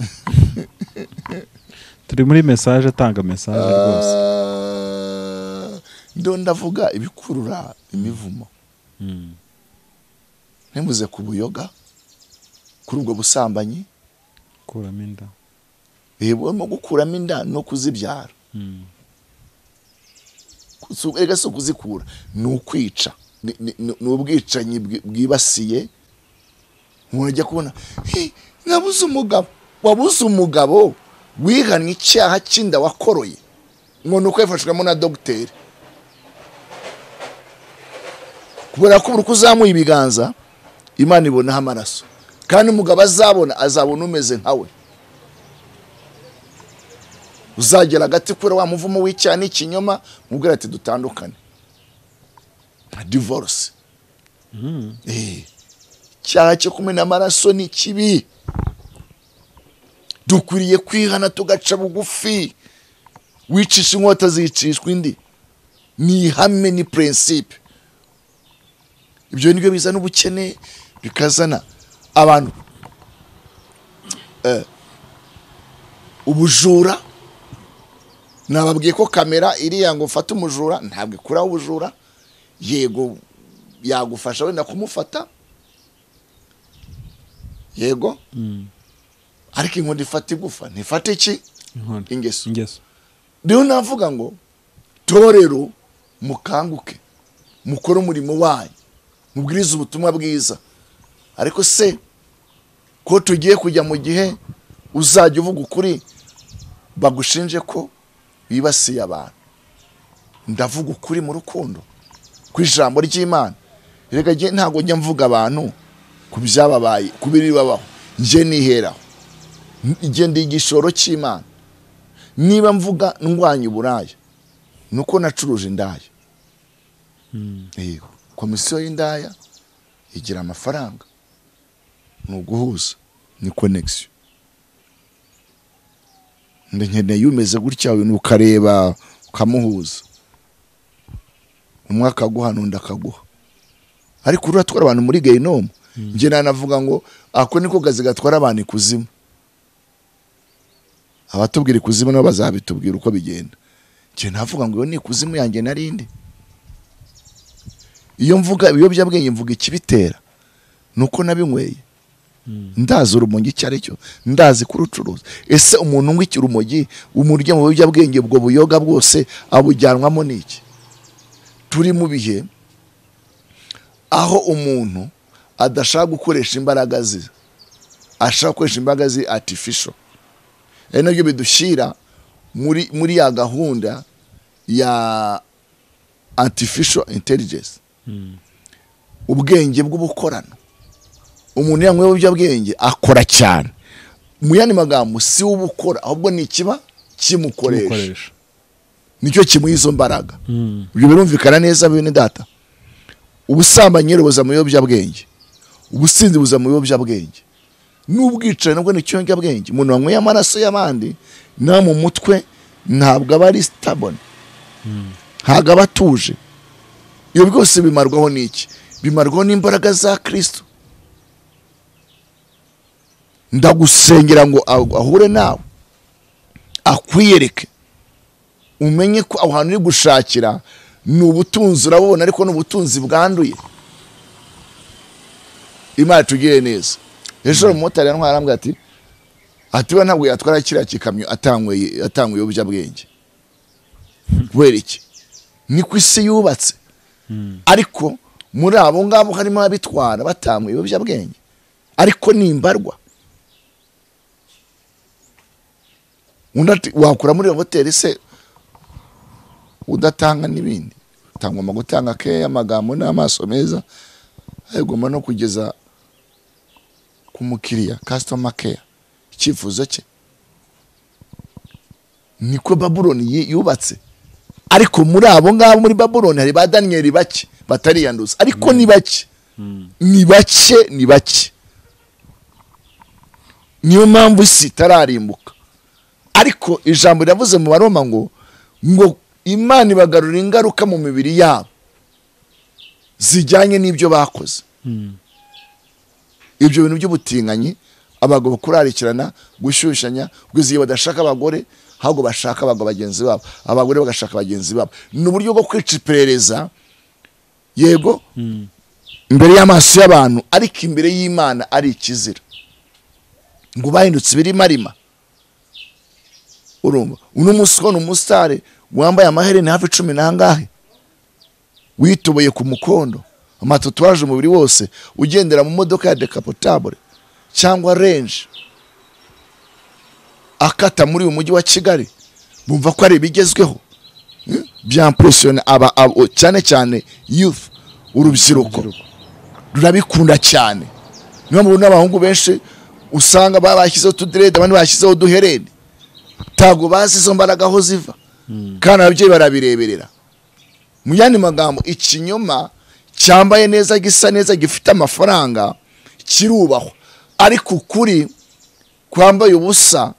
turi muri mesaje atanga mesaje rwose Ah, ndo ndavuga ibikurura imivumo ntimuze ku buyoga kuri ubwo busambanyi kuramo inda bibamo gukuramo inda no kuzibyara Si- erega si ukuzikura ni ukwica Ni- ni- ni ni ubwicanyi bwi- bwibasiye umuntu ajya kubona "Hey, nabuze umugabo wabuze umugabo wihannye icyaha cy'inda wakoroye ngo ni uko yafashwemo na dogiteri kubera ko buri uko uzamuye ibiganza imana ibonaho amaraso kandi umugabo azabona azabona umeze nkawe uzagera hagati kubera wa muvumo w'icyaha n'ikinyoma mubwira ati dutandukane nka divorce Eh, icyaha cyo kumena amaraso ni kibi dukwiriye kwihana tugaca bugufi wicisha inkota zicishwa indi ni ihame ni prinsipe ibyo nibyo bizana ubukene bikazana abantu eh, ubujura nababwiye ko kamera iriya ngo ufate umujura ntabwo ikuraho ubujura yego yagufasha wenda kumufata yego ariko inkunda ifata igufa ntifate iki inkondo ingeso ingeso rero navuga ngo torero mukanguke mukore umurimo wanyu mubwirize ubutumwa bwiza ariko se ko tugiye kujya mu gihe uzajya uvuga ukuri bagushinje ko bibasiye abantu ndavuga ukuri mu rukundo ku ijambo ry'imana reka njye ntabwo njya mvuga abantu ku byababaye ku biri babaho njye niheraho njye ndi igishoro cy'imana niba mvuga ndwanya uburaya ni uko nacuruje indaya Yego. komisiyo y'indaya igira amafaranga ni uguhuza ni konegisiyo nkeneye umeze gutya we ukareba ukamuhuza umwe akaguha n'undi akaguha ariko uriya atwara abantu muri gehinomu njye nanavuga ngo ako niko kazi gatwara abantu ikuzimu abatubwira ikuzimu nabo bazabitubwira uko bigenda njye navuga ngo iyo ni ikuzimu yanjye narindi iyo mvuga ibiyobyabwenge mvuga ikibitera ni uko nabinyweye ndazi urumogi icyo ari cyo ndazi kurucuruza ese umuntu unywa iki urumogi umurya mu biyobyabwenge ubwo buyoga bwose abujyanwamo n'iki turi mu bihe aho umuntu adashaka gukoresha imbaraga ze ashaka gukoresha imbaraga ze artificial ari nabyo bidushyira muri muri ya gahunda ya artificial intelligence ubwenge bw'ubukorano umuntu yanyweho ibiyobyabwenge akora cyane mu yandi magambo si we ubukora ahubwo ni ikiba kimukoresha kumukoresha nicyo kimuha izo mbaraga ibyo birumvikana neza bene data ubusambanyi rero buza mu biyobyabwenge ubusinzi buza mu biyobyabwenge n'ubwicanyi nabwo ni ikiyobyabwenge umuntu wanyweye amaraso y'abandi nawe mu mutwe ntabwo aba ari sitabone ntabwo aba atuje ibyo byose bimarwaho n'iki bimarwaho n'imbaraga za kirisito ndagusengera ngo ahu- ahure nawe akwiyereke umenye ko aho hantu uri gushakira ni ubutunzi urabubona ariko ni ubutunzi bwanduye imana itugirire neza ejo umumotari yantwara arambwira ati atiwe ntabwo yatwara kiriya gikamyo atanyweye atanyweye ibiyobyabwenge kubera iki ni ku isi yubatse ariko muri abo ngabo harimo abitwara batanyweye ibiyobyabwenge ariko ni imbarwa undi ati wakura muri iyo hoteli se udatanga n'ibindi utangomba gutanga keya amagambo n'amaso meza agomba no kugeza ku mukiriya kasitoma keya icyifuzo cye niko babuloni yi- yubatse ariko muri abo ngabo muri babuloni hari ba daniyeli bake batariyanduza ariko ni bake ni bake ni bake niyo mpamvu isi itararimbuka ariko ijambo riravuze mu baroma ngo ngo imana ibagarura ingaruka mu mibiri yabo zijyanye n'ibyo bakoze ibyo bintu by'ubutinganyi abagabo kurarikirana gushyushyanya gusa iyo badashaka abagore ahubwo bashaka abagabo bagenzi babo abagore bagashaka bagenzi babo ni uburyo bwo kwica iperereza yego imbere y'amaso y'abantu ariko imbere y'imana ari ikizira ngo bahindutse ibirima rima urumva uno munsi ubona umusitari wambaye amahereni hafi cumi n'angahe witoboye ku mukondo amatatuwaje umubiri wose ugendera mu modoka ya dekapotabule cyangwa renje akata muri uyu mujyi wa kigali bumva ko ari ibigezweho eh, byampurusiyona aba abo- cyane cyane yufu urubyiruko rurabikunda cyane niyo mpamvu n'abahungu benshi usanga baba bashyizeho utudirede abandi bashyizeho uduhereni ntabwo bazi izo mbaraga aho ziva kandi ababyeyi barabireberera mu yandi magambo ikinyoma cyambaye neza gisa neza gifite amafaranga kirubahwa ariko ukuri kwambaye ubusa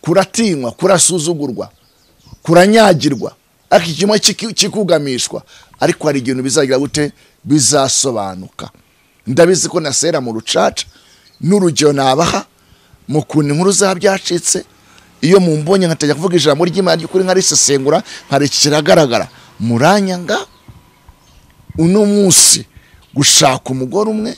kuratinywa kurasuzugurwa kuranyagirwa ariko ikinyoma kiki- kikugamishwa ariko hari ikintu bizagira gute bizasobanuka ndabizi ko nasera mu rucaca n'urugero nabaha mu kuntu inkuru za byacitse iyo mumbonye nkatajya kuvuga ijambo ry'imana ry'ukuri nkarisesengura nkarekera agaragara muranyanga uno munsi gushaka umugore umwe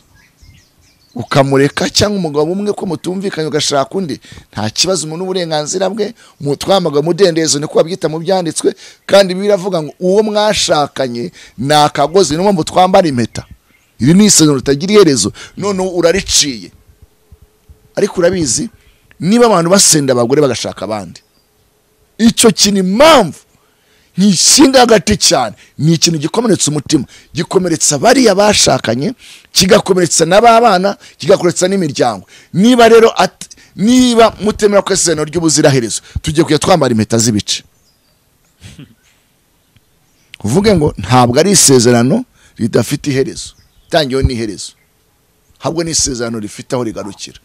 ukamureka cyangwa umugabo umwe ko mutumvikanye ugashaka undi nta kibazo umuntu uburenganzira bwe mutwamaga umudendezo niko babyita mu byanditswe kandi biravuga ngo uwo mwashakanye ni akagozi niyo mpamvu twambara impeta iri ni isezerano ritagira iherezo noneho urariciye ariko urabizi niba abantu basenda abagore bagashaka abandi icyo kintu impamvu ntishinga hagati cyane ni ikintu gikomeretsa umutima gikomeretsa bariya bashakanye kigakomeretsa n'ababana kigakomeretsa n'imiryango niba rero at- niba mutemera ko isezerano ry'ubuziraherezo tugiye kujya twambara impeta z'ibice uvuge ngo ntabwo ari isezerano ridafite iherezo itangiyeho n'iherezo ahubwo ni isezerano rifite aho rigarukira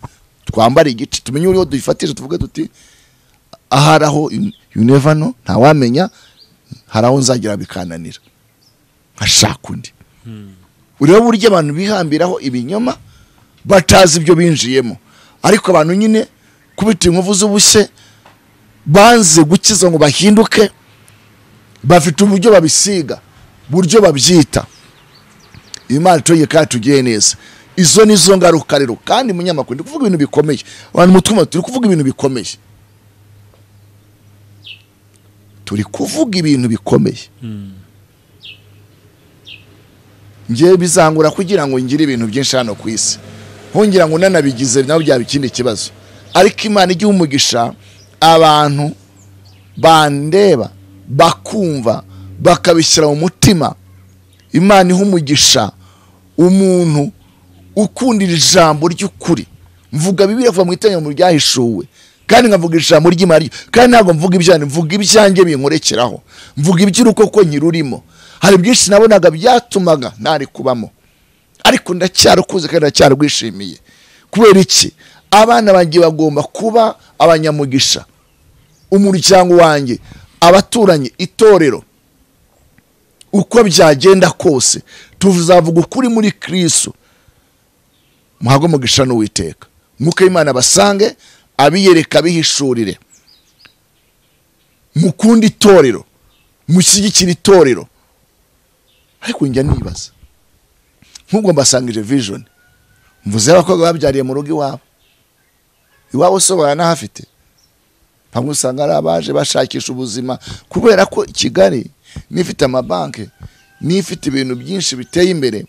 twambare igice tumenye uriho dufatije tuvuge tuti ahari aho you- you never know ntawamenya hari aho nzagira bikananira nkashaka undi urebe buryo abantu bihambiraho ibinyoma batazi ibyo binjiyemo ariko abantu nyine kubita inkovu z'ubushye banze gukiza ngo bahinduke bafite uburyo babisiga buryo babyita imana itoye kandi tugiye neza izo ni zo ngaruka rero kandi munyamakuru ndi kuvuga ibintu bikomeye abantu mu twuma turi kuvuga ibintu bikomeye turi kuvuga ibintu bikomeye ngewe bizangura kugira ngo ngire ibintu byinshi hano ku isi nkungira ngo nanabigize nabo byaba ikindi kibazo ariko imana igiha umugisha abantu bandeba bakumva bakabishyira mu mutima imana iha umugisha umuntu ukundira ijambo ry'ukuri mvuga bibiri kuva mu iteraniro ryahishuwe kandi nkavuga ijambo ry'imana ryo- kandi ntabwo mvuga ibyanjye mvuga ibyanjye binkorekeraho mvuga iby'urukoko nkirurimo hari byinshi nabonaga byatumaga ntari kubamo ariko ndacyarukuze kandi ndacyarwishimiye kubera iki abana banjye bagomba kuba abanyamugisha umuryango wanjye abaturanyi itorero uko byagenda kose tuzavuga ukuri muri kristo muhabwe umugisha n'uwiteka mwuka w'imana basange abiyereka abihishurire mukunde itorero mushyigikire itorero ariko njya nibaza nk'ubwo mbasangije vision mvuze abakobwa babyariye mu rugo iwabo iwabo so baranahafite bamwe usanga ari abaje bashakisha ubuzima kubera ko kigali n'ifite amabanki n'ifite ibintu byinshi biteye imbere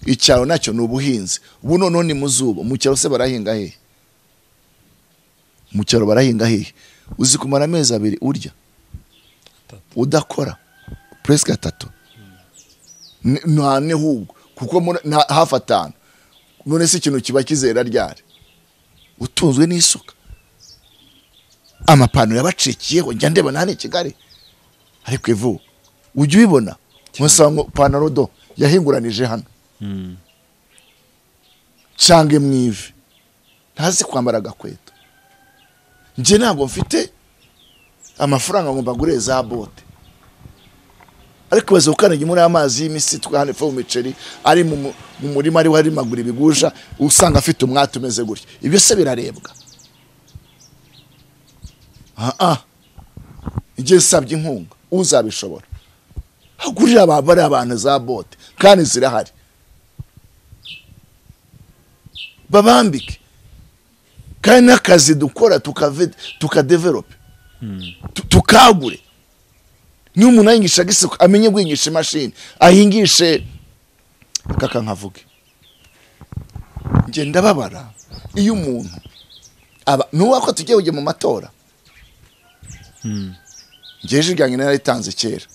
icyaro nacyo ni ubuhinzi ubu noneho ni mu zuba mu cyaro se barahinga hehe mu cyaro barahinga hehe uzi kumara amezi abiri urya udakora puresike atatu Ni- nta n'ihubwo kuko muri- nta- hafi atanu none se ikintu kiba kizera ryari utunzwe n'isuka amapantaro yabacikiyeho njya ndeba nani kigali ariko ivu ujya ubibona nkusanga ipantaro do yahinguranije hano cange mu ivi ntazi kwambara agakweto njye ntabwo mfite amafaranga ngo mbagure za bote ariko baza gukandagira muri amazi y'imisitwe hano epfo mu miceri ari mu mu- mu murima ariho hari magura ibigusha usanga afite umwate umeze gutya ibyo se birarebwa aha igihe usabye inkunga uzabishobora hagurira abantu bari abantu za bote kandi zirahari babambike kandi n'akazi dukora tukave- tukadevelope tu- tukagure niba umuntu ahingisha isuka amenye guhingisha imashini ahingishe kaka nkavuge ngenda babara iyo umuntu aba nuwa ko tugiye kujya mu matora ngeje ibyanjye naritanze kera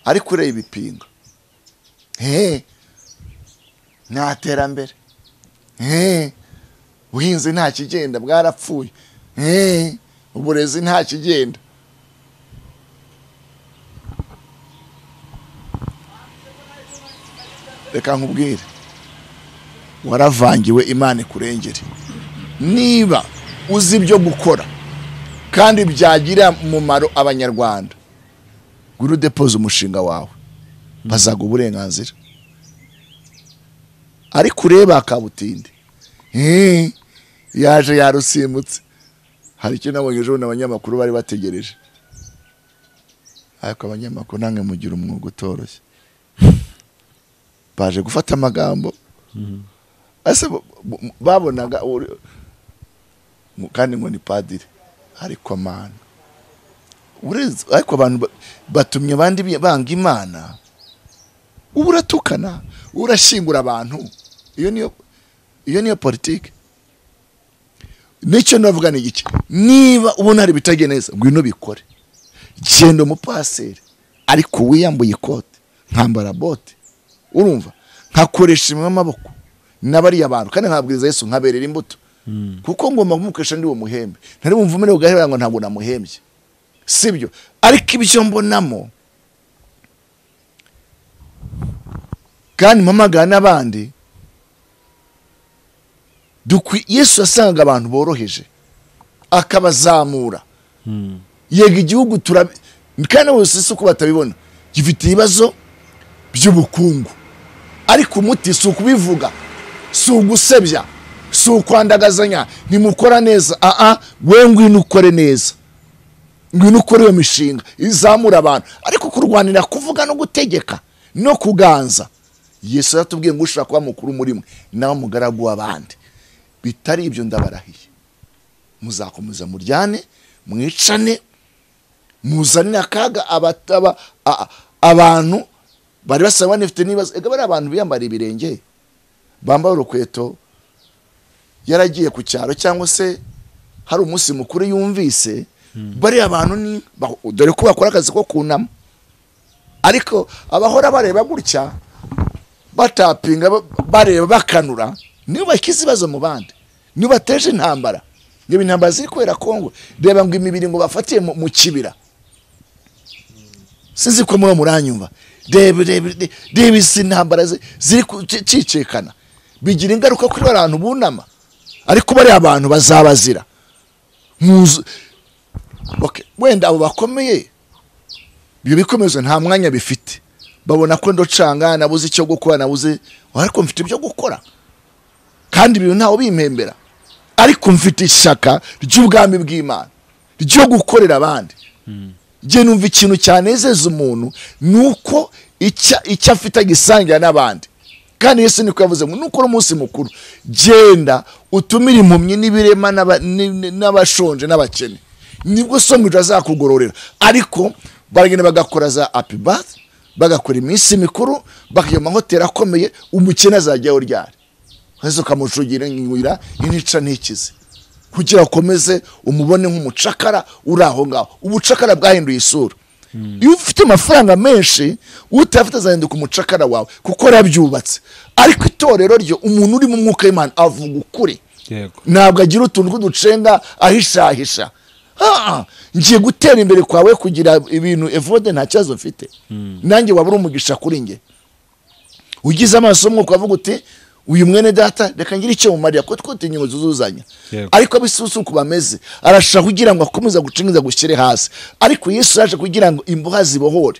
ariko ureba ibipinga hehe nta terambere hehe ubuhinzi nta kigenda bwarapfuye hehe uburezi nta kigenda reka nkubwire waravangiwe imana ikurengere niba uzi ibyo gukora kandi byagirira umumaro abanyarwanda gura udepoze umushinga wawe bazaga uburenganzira ariko urebe akabutinde Eh, yaje yarusimbutse hari icyo nabonye ejo bundi abanyamakuru bari bategereje ariko abanyamakuru namwe mugira umwuga utoroshye baje gufata amagambo ese bo- bo- babonaga uri- mu- kandi ngo ni padiri ariko amana Urez- ariko abantu ba- batumye abandi bi- banga imana uba uratukana urashyingura abantu iyo niyo iyo niyo politiki nicyo navuga ni iki niba ubona hari ibitagiye neza ngwino bikore genda umupaseri ariko wiyambuye ikote nkambara bote urumva nkakoresha imwe amaboko n'abariya bantu kandi nkabwiriza yesu nkaberera imbuto kuko ngomba kumukesha ndi uwo muhembe ntari bumva umerewe ugahera ngo ntabwo namuhembye sibyo ariko ibyo mbonamo kandi mpamagara n'abandi dukwi yesu yasangaga abantu boroheje akabazamura Mm. yega igihugu turabi kandi bose si uko batabibona gifite ibibazo by'ubukungu ariko umuti si ukubivuga si ugusebya si ukwandagazanya ntimukora neza aha we ngwino ukore neza ngwino ukore iyo mishinga izamura abantu ariko kurwanira kuvuga no gutegeka no kuganza yesu yatubwiye ngo ushobora kuba mukuru muri mwe nawe mugaragu w'abandi bitari ibyo ndabarahiye muzakomeza muryane mwicane muzanire akaga abataba a- abantu bari basaba banifite n'ibibazo ega bariya abantu biyambariye ibirenge bambaye urukweto yaragiye ku cyaro cyangwa se hari umunsi mukuru yumvise bariya bantu ni ba- dore ko bakora akazi ko kunama ariko abahora bareba gutya batapinga ba- bareba bakanura nibo bashyize ibibazo mu bandi nibo bateje intambara niba intambara ziri kubera kongo reba ngo imibiri ngo bafatiye mu- mu kibira sinzi ko muri muranyumva reba reba reba- reba izi ntambara zi- ziri kucicikana bigira ingaruka kuri bariya bantu bunama ariko bariya bantu bazabazira muzu Okay, wenda abo bakomeye ibyo bikomezo nta mwanya bifite babona ko ndocanga nabuze icyo gukora nabuze ariko mfite ibyo gukora kandi ibintu ntawe bimpembera ariko mfite ishyaka ry'ubwami bw'imana ryo gukorera abandi njye numva ikintu cyanezeza umuntu ni uko icya- icyo afite agisangira n'abandi kandi yesu niko yavuze ngo nukora umunsi mukuru genda utumire impumyi n'ibirema n'aba- ni- ni- n'abashonje n'abakene nibwo somwijo azakugororera ariko baragenda bagakora za happy birth bagakora iminsi mikuru bakajya mu mahoteli akomeye umukene azajyaho ryari maze ukamucugira inywira inica ntikize kugira ukomeze umubone nk'umucakara uri aho ngaho ubucakara bwahinduye isura iyo ufite amafaranga menshi utayafite azahinduka umucakara wawe kuko arabyubatse ariko itorero ryo umuntu uri mu mwuka w'imana avuga ukuri yego ntabwo agira utuntu tw'uducenga ahishahisha Ah, ah, ngiye gutera imbere kwawe kugira ibintu evode nta kibazo mfite nanjye waba uri umugisha kuri njye ugize amaso umwuka ukavuga uti uyu mwene data reka ngire icyo mumarira ko twite inyungu zuzuzanya Yego. ariko abisusu uko bameze arashaka kugira ngo akomeze gucengeza gushyire hasi ariko yesu yaje kugira ngo imboha zibohore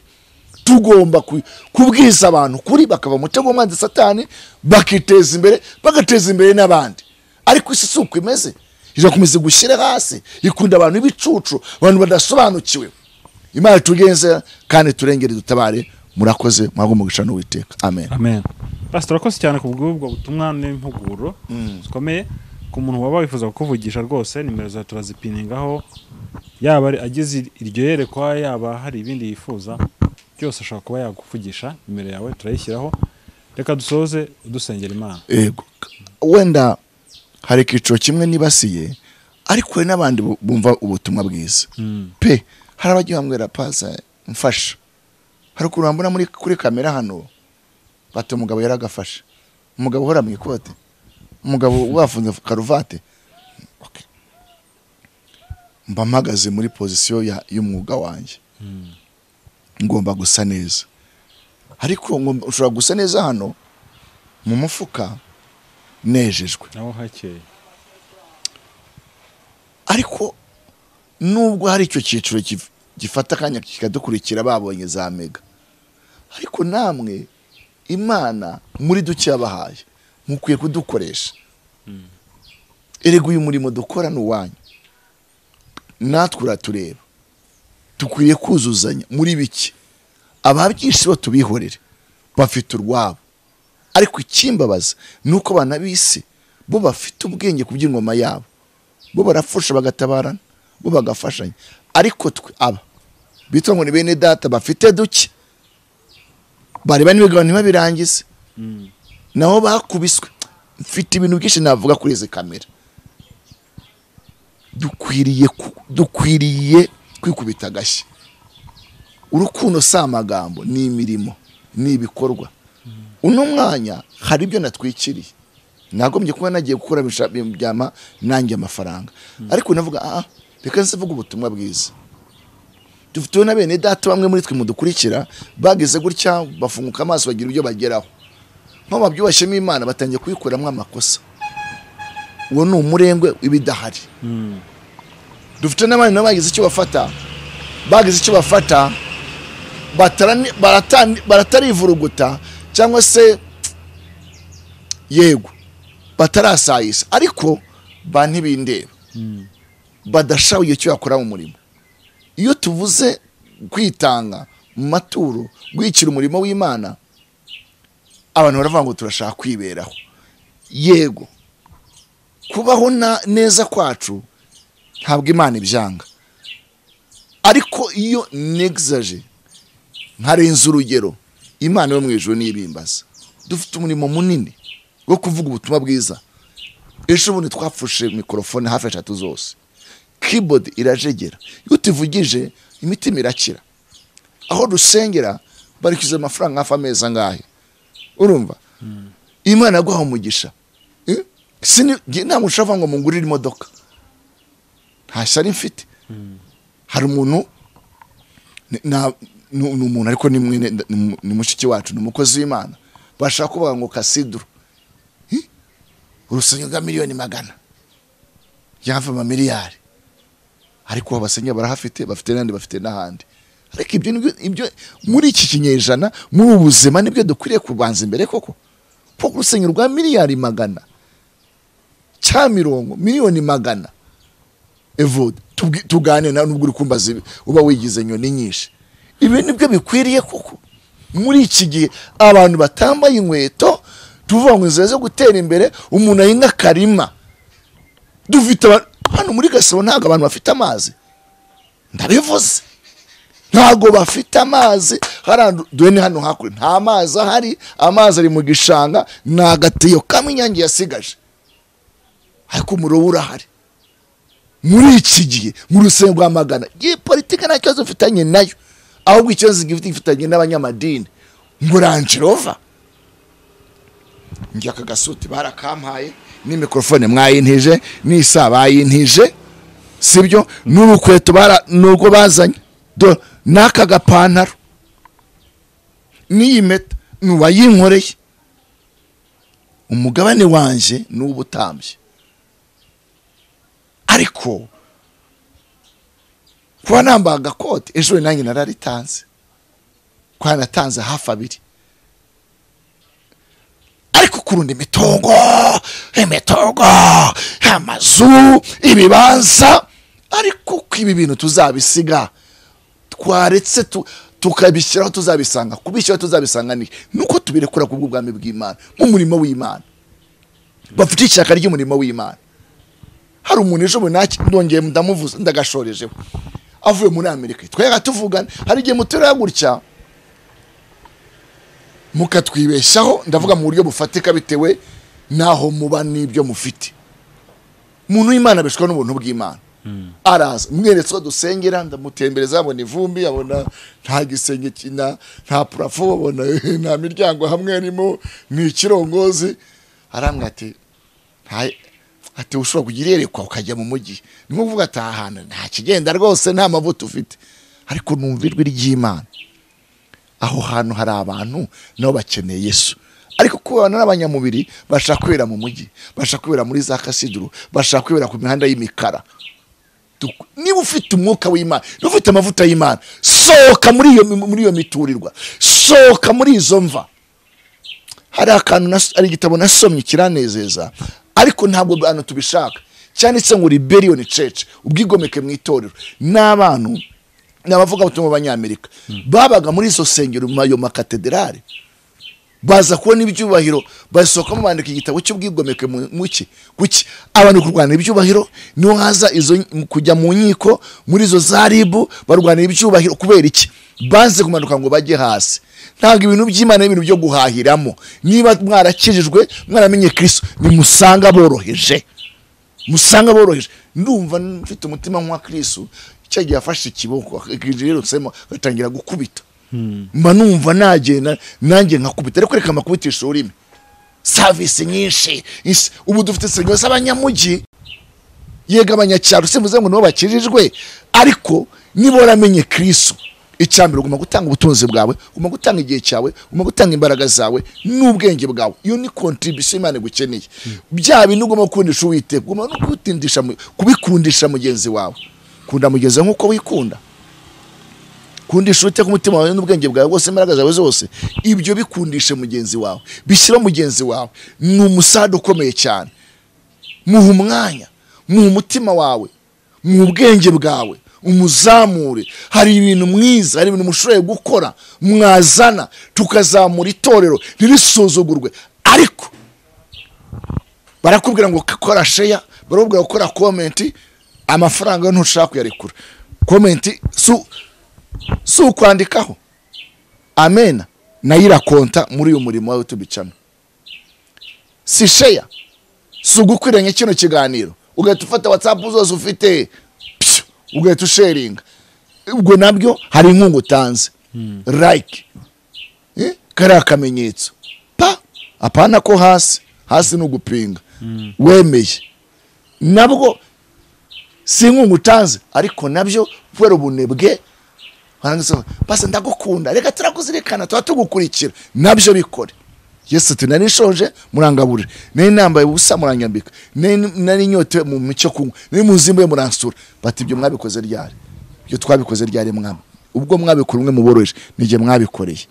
tugomba ku- kubwiza abantu kuri bakava mu mutego w'umwanzi satani bakiteza imbere bagateza imbere n'abandi ariko isi si uko imeze irakomeza gushyira hasi ikunda abantu b'ibicucu abantu badasobanukiwe imana tugenze kandi turengere dutabare murakoze mwagomba umugisha n'uwiteka amen amen pastor urakoze cyane ku bw'ubwo butumwa n'impuguro zikomeye ku muntu waba wifuza kukuvugisha rwose nimero za turazipiningaho yaba ari- agize iryo yerekwa yaba hari ibindi yifuza byose ashobora kuba yaguvugisha nimero yawe turayishyiraho reka dusoze udusengera imana yego wenda hari icyiciro kimwe nibasiye ariko hari n'abandi bu- bumva ubutumwa bwiza pe hari abagiye bambwira paza mfasha hari ukuntu bambona muri kuri kamera hano bati umugabo yaragafashe umugabo uhora mu ikote umugabo wafunze karuvate Okay. mba mpagaze muri pozisiyo ya- y'umwuga wanjye ngomba gusa neza ariko ngomba- ushobora gusa neza hano mu mufuka nejejwe naho hakeye ariko nubwo hari icyo cyiciro kif- gifata akanya kikadukurikira babonye za mega ariko namwe imana muri duke yabahaye mukwiye kudukoresha erega uyu murimo dukora ni uwanyu natwe uratureba dukwiye kuzuzanya muri bike ababyinshi bo tubihorere bafite urwabo ariko ikimbabaza ni uko abana b'isi bo bafite ubwenge ku by'ingoma yabo bo barafusha bagatabarana bo bagafashanya ariko twe aba bitwa ngo ni bene data bafite duke bareba n'ibigabo ntibabirangize naho bakubiswe mfite ibintu byinshi navuga kuri izi kamera dukwiriye ku- dukwiriye kwikubita agashyi urukundo si amagambo ni imirimo ni ibikorwa uno mwanya hari ibyo natwikiriye nagombye kuba nagiye gukora bisha- byama nanjye amafaranga ariko navuga ah reka nsivuge ubutumwa bwiza dufiteho na bene data bamwe muri twe mudukurikira bagize gutya bafunguka amaso bagira ibyo bageraho nk'ababyubashyemo imana batangiye kuyikoramo amakosa uwo ni umurengwe w'ibidahari dufite n'abandi nabo bagize icyo bafata bagize icyo bafata batarani- baratani- baratarivuruguta cyangwa se yego batarasayisa ariko ba ntibindeba badashabuye icyo bakora mu murimo iyo tuvuze kwitanga mu maturo guhikira umurimo w'imana abantu baravuga ngo turashaka kwiberaho yego kubaho na- neza kwacu ntabwo imana ibyanga ariko iyo negzaje nkarenza urugero imana yo mu ijuru n'ibimbaza dufite umurimo munini wo kuvuga ubutumwa bwiza ejo bundi twapfushe mikorofone hafi eshatu zose keyboard irajegera iyo tuvugije imitima irakira aho dusengera barikwiza amafaranga hafi amezi angahe urumva imana yaguha umugisha Eh? Sini- njye nta muntu ushobora kuvuga ngo mungurire imodoka nta shyari mfite hari umuntu ni- na- ni ni umuntu ariko ni mwene- ni mu- ni mushiki wacu ni umukozi w'imana bashaka kuvuga ngo kasiduro Hi? urusengero rwa miliyoni magana yahafi amamiliyari ariko abasengera barahafite bafite n'ahandi bafite n'ahandi ariko ibyo nibyo- ibyo muri iki kinyejana muri ubu buzima nibyo dukwiriye kubanza imbere koko kuko urusengero rwa miliyari magana cya mirongo miliyoni magana evude tubwi- tugane nawe nubwo uri kumbaza ibi, uba wigize nyoni nyinshi ibi nibyo bikwiriye kuko muri iki gihe abantu batambaye inkweto tuvuga ngo inzira zo gutera imbere umuntu ahinga akarima dufite aba- hano muri gasabo ntabwo abantu bafite amazi ndabivuze ntabwo bafite amazi hariya duhene hano hakurya nta mazi ahari amazi ari mu gishanga ni agateyo kamwe inyange yasigaje ariko umurobo urahari muri iki gihe mu rusengero rwa magana iyi politiki nta kibazo mfitanye nayo ahubwo ikibazo gifite gifitanye n'abanyamadini ngo ranjirova njye aka gasuti barakampaye ni mikorofone mwayintije ni isa bayintije sibyo n'urukweto bara nurwo bazanye do n'aka gapantaro n'iyi meta ni uwayinkoreye umugabane wanjye ni uw'ubutambyi ariko kuba nambaye agakote ejo nanjye nararitanze kuba natanze hafi abiri ariko kurunda imitungo imitungo amazu ibibanza ariko ko ibi bintu tuzabisiga twaretse tu- tukabishyiraho tuzabisanga kubishyiraho tuzabisanga ni nuko tubirekura ku bw'ubwami bw'imana nk'umurimo w'imana bafite ishyaka ry'umurimo w'imana hari umuntu ejo bundi naki- ndongeye ndamuvuza ndagashorejeho avuye muri amerika twega tuvugana hari igihe muterera gutya mukatwibeshyaho ndavuga mu buryo bufatika bitewe n'aho muba n'ibyo mufite umuntu w'imana abeshwa n'ubuntu bw'imana araza mweretse ko dusengera ndamutembereza abona ivumbi abona nta gisenge kina nta purafo abona nta miryango hamwe harimo ni ikirongozi arambwira ati nta- ati ushobora kugira iyerekwa ukajya mu mujyi ni nko kuvuga ati aha hantu nta kigenda rwose nta mavuta ufite ariko numva ijwi ry'imana aho hantu hari abantu nabo bakeneye yesu ariko kubana n'abanyamubiri bashaka kwibera mu mujyi bashaka kwibera muri za kasiduru bashaka kwibera ku mihanda y'imikara Duk- niba ufite umwuka w'imana niba ufite amavuta y'imana sohoka muri iyo muri iyo miturirwa sohoka muri izo mva hari akantu nas- hari igitabo nasomye kiranezeza ariko ntabwo abantu tubishaka cyanditse ngo rebellion church ubwigomeke mu itorero ni abantu ni abavugabutumwa b'abanyamerika babaga muri izo sengero mu ayo makatederali baza kubona ibyubahiro basohokamo bandika igitabo cy'ubwigomeke mu- mu ki kuki abantu kurwanira ibyubahiro niho haza izo kujya mu nkiko muri izo za ribu barwanira ibyubahiro kubera iki banze kumanuka ngo bajye hasi ntabwo ibintu by'imana ari ibintu byo guhahiramo niba mwarakijijwe mwaramenye kristo nimusanga boroheje musanga boroheje ndumva mfite umutima nk'uwa kristo cya gihe yafashe ikiboko akirirutsemo agatangira gukubita mba numva nagenda nanjye nkakubita ariko reka mbakubitisha ururimi savisi nyinshi isi- ubu dufite serivisi z'abanyamujyi yega abanyacyaro simvuze ngo nibo bakijijwe ariko niba waramenye kristo icyambere ugomba gutanga ubutunzi bwawe ugomba gutanga igihe cyawe ugomba gutanga imbaraga zawe n'ubwenge bwawe iyo ni kontribisiyo imana igukeneye bya bintu ugomba gukundisha uwiteka ugomba no kubitindisha mu- kubikundisha mugenzi wawe kunda mugenzi wawe nk'uko wikunda kundisha uwiteka umutima wawe n'ubwenge bwawe bwose imbaraga zawe zose ibyo bikundishe mugenzi wawe bishyira mugenzi wawe ni umusada ukomeye cyane muha umwanya muha umutima wawe muha ubwenge bwawe umuzamure hari ibintu mwiza hari ibintu mushoboye gukora mwazana tukazamura itorero ntirisuzugurwe ariko barakubwira ngo kora sheya barakubwira gukora komenti amafaranga yo ntushaka kuyarekura komenti su si ukwandikaho amena nayo irakonta muri uyu murimo wawe tubicamo si sheya si ugukwiranya kino kiganiro ugahita ufata watsapu zose ufite pyo, ugahita usheringa ubwo nabyo hari inkunga utanze like Eh, kariya akamenyetso pa apana ko hasi hasi ni ugupinga wemeye nabwo si inkunga utanze ariko nabyo kubera ubunebwe baranditseho basa ndagukunda reka turakuzirikana tuba tugukurikira nabyo bikore yesu ati nari nshonje murangaburira nari nambaye ubusa muranyambika nari- nari nyote mu mucyo kunywa nari mu nzimbuye muransura bati ibyo mwabikoze ryari ibyo twabikoze ryari mwami ubwo mwabikora umwe muboroheje n'igihe mwabikoreye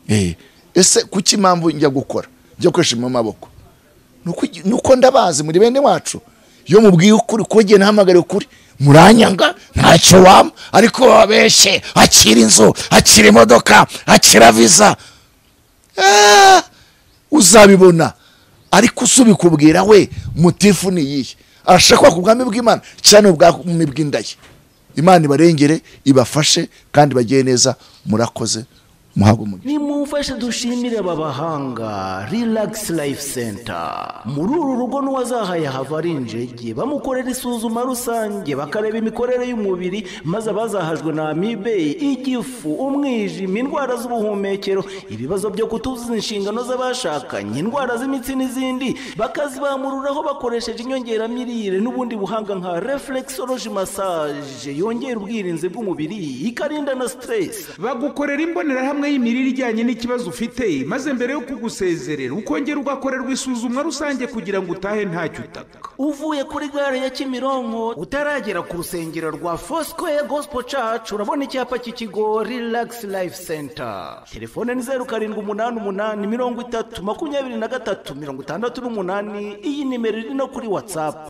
Eh, ese kuki impamvu njya gukora njya gukoresha amaboko Nuko- nuko ndabazi muri bene wacu iyo mubwiye ukuri kuko igihe ntahamagare ukuri muranyanga ntacyo wama ariko babeshye akira inzu akira imodoka akira viza Ah, uzabibona ariko usubikubwira we mutifu ni iyihe arashaka ku bwami bw'imana cyane ubwami bw'inda ye imana ibarengere ibafashe kandi bagire neza murakoze muhabwe umugisha nimumfashe dushimire aba bahanga relax life center muri uru rugo n'uwazahaye hava ari injege bamukorera isuzuma rusange bakareba imikorere y'umubiri maze abazahajwe na amibe igifu umwijima indwara z'ubuhumekero ibibazo byo kutuzuza inshingano z'abashakanye indwara z'imitsi n'izindi bakazibamururaho bakoresheje inyongeramirire n'ubundi buhanga nka reflexology massage yongera ubwirinzi bw'umubiri ikarinda na stress bagukorera imbonerahamwe y'imirire ijyanye n'ikibazo ufite maze mbere yo kugusezerera ukongera ugakorerwa isuzumwa rusange kugira ngo utahe ntacyo utaka uvuye kuri gare ya kimironko utaragera ku rusengero rwa fosikoye gosipo cacu urabona icyapa cy'ikigo rilagisi life center telefone ni zeru karindwi umunani umunani mirongo itatu makumyabiri na gatatu mirongo itandatu n'umunani iyi nimero iri no kuri watsapu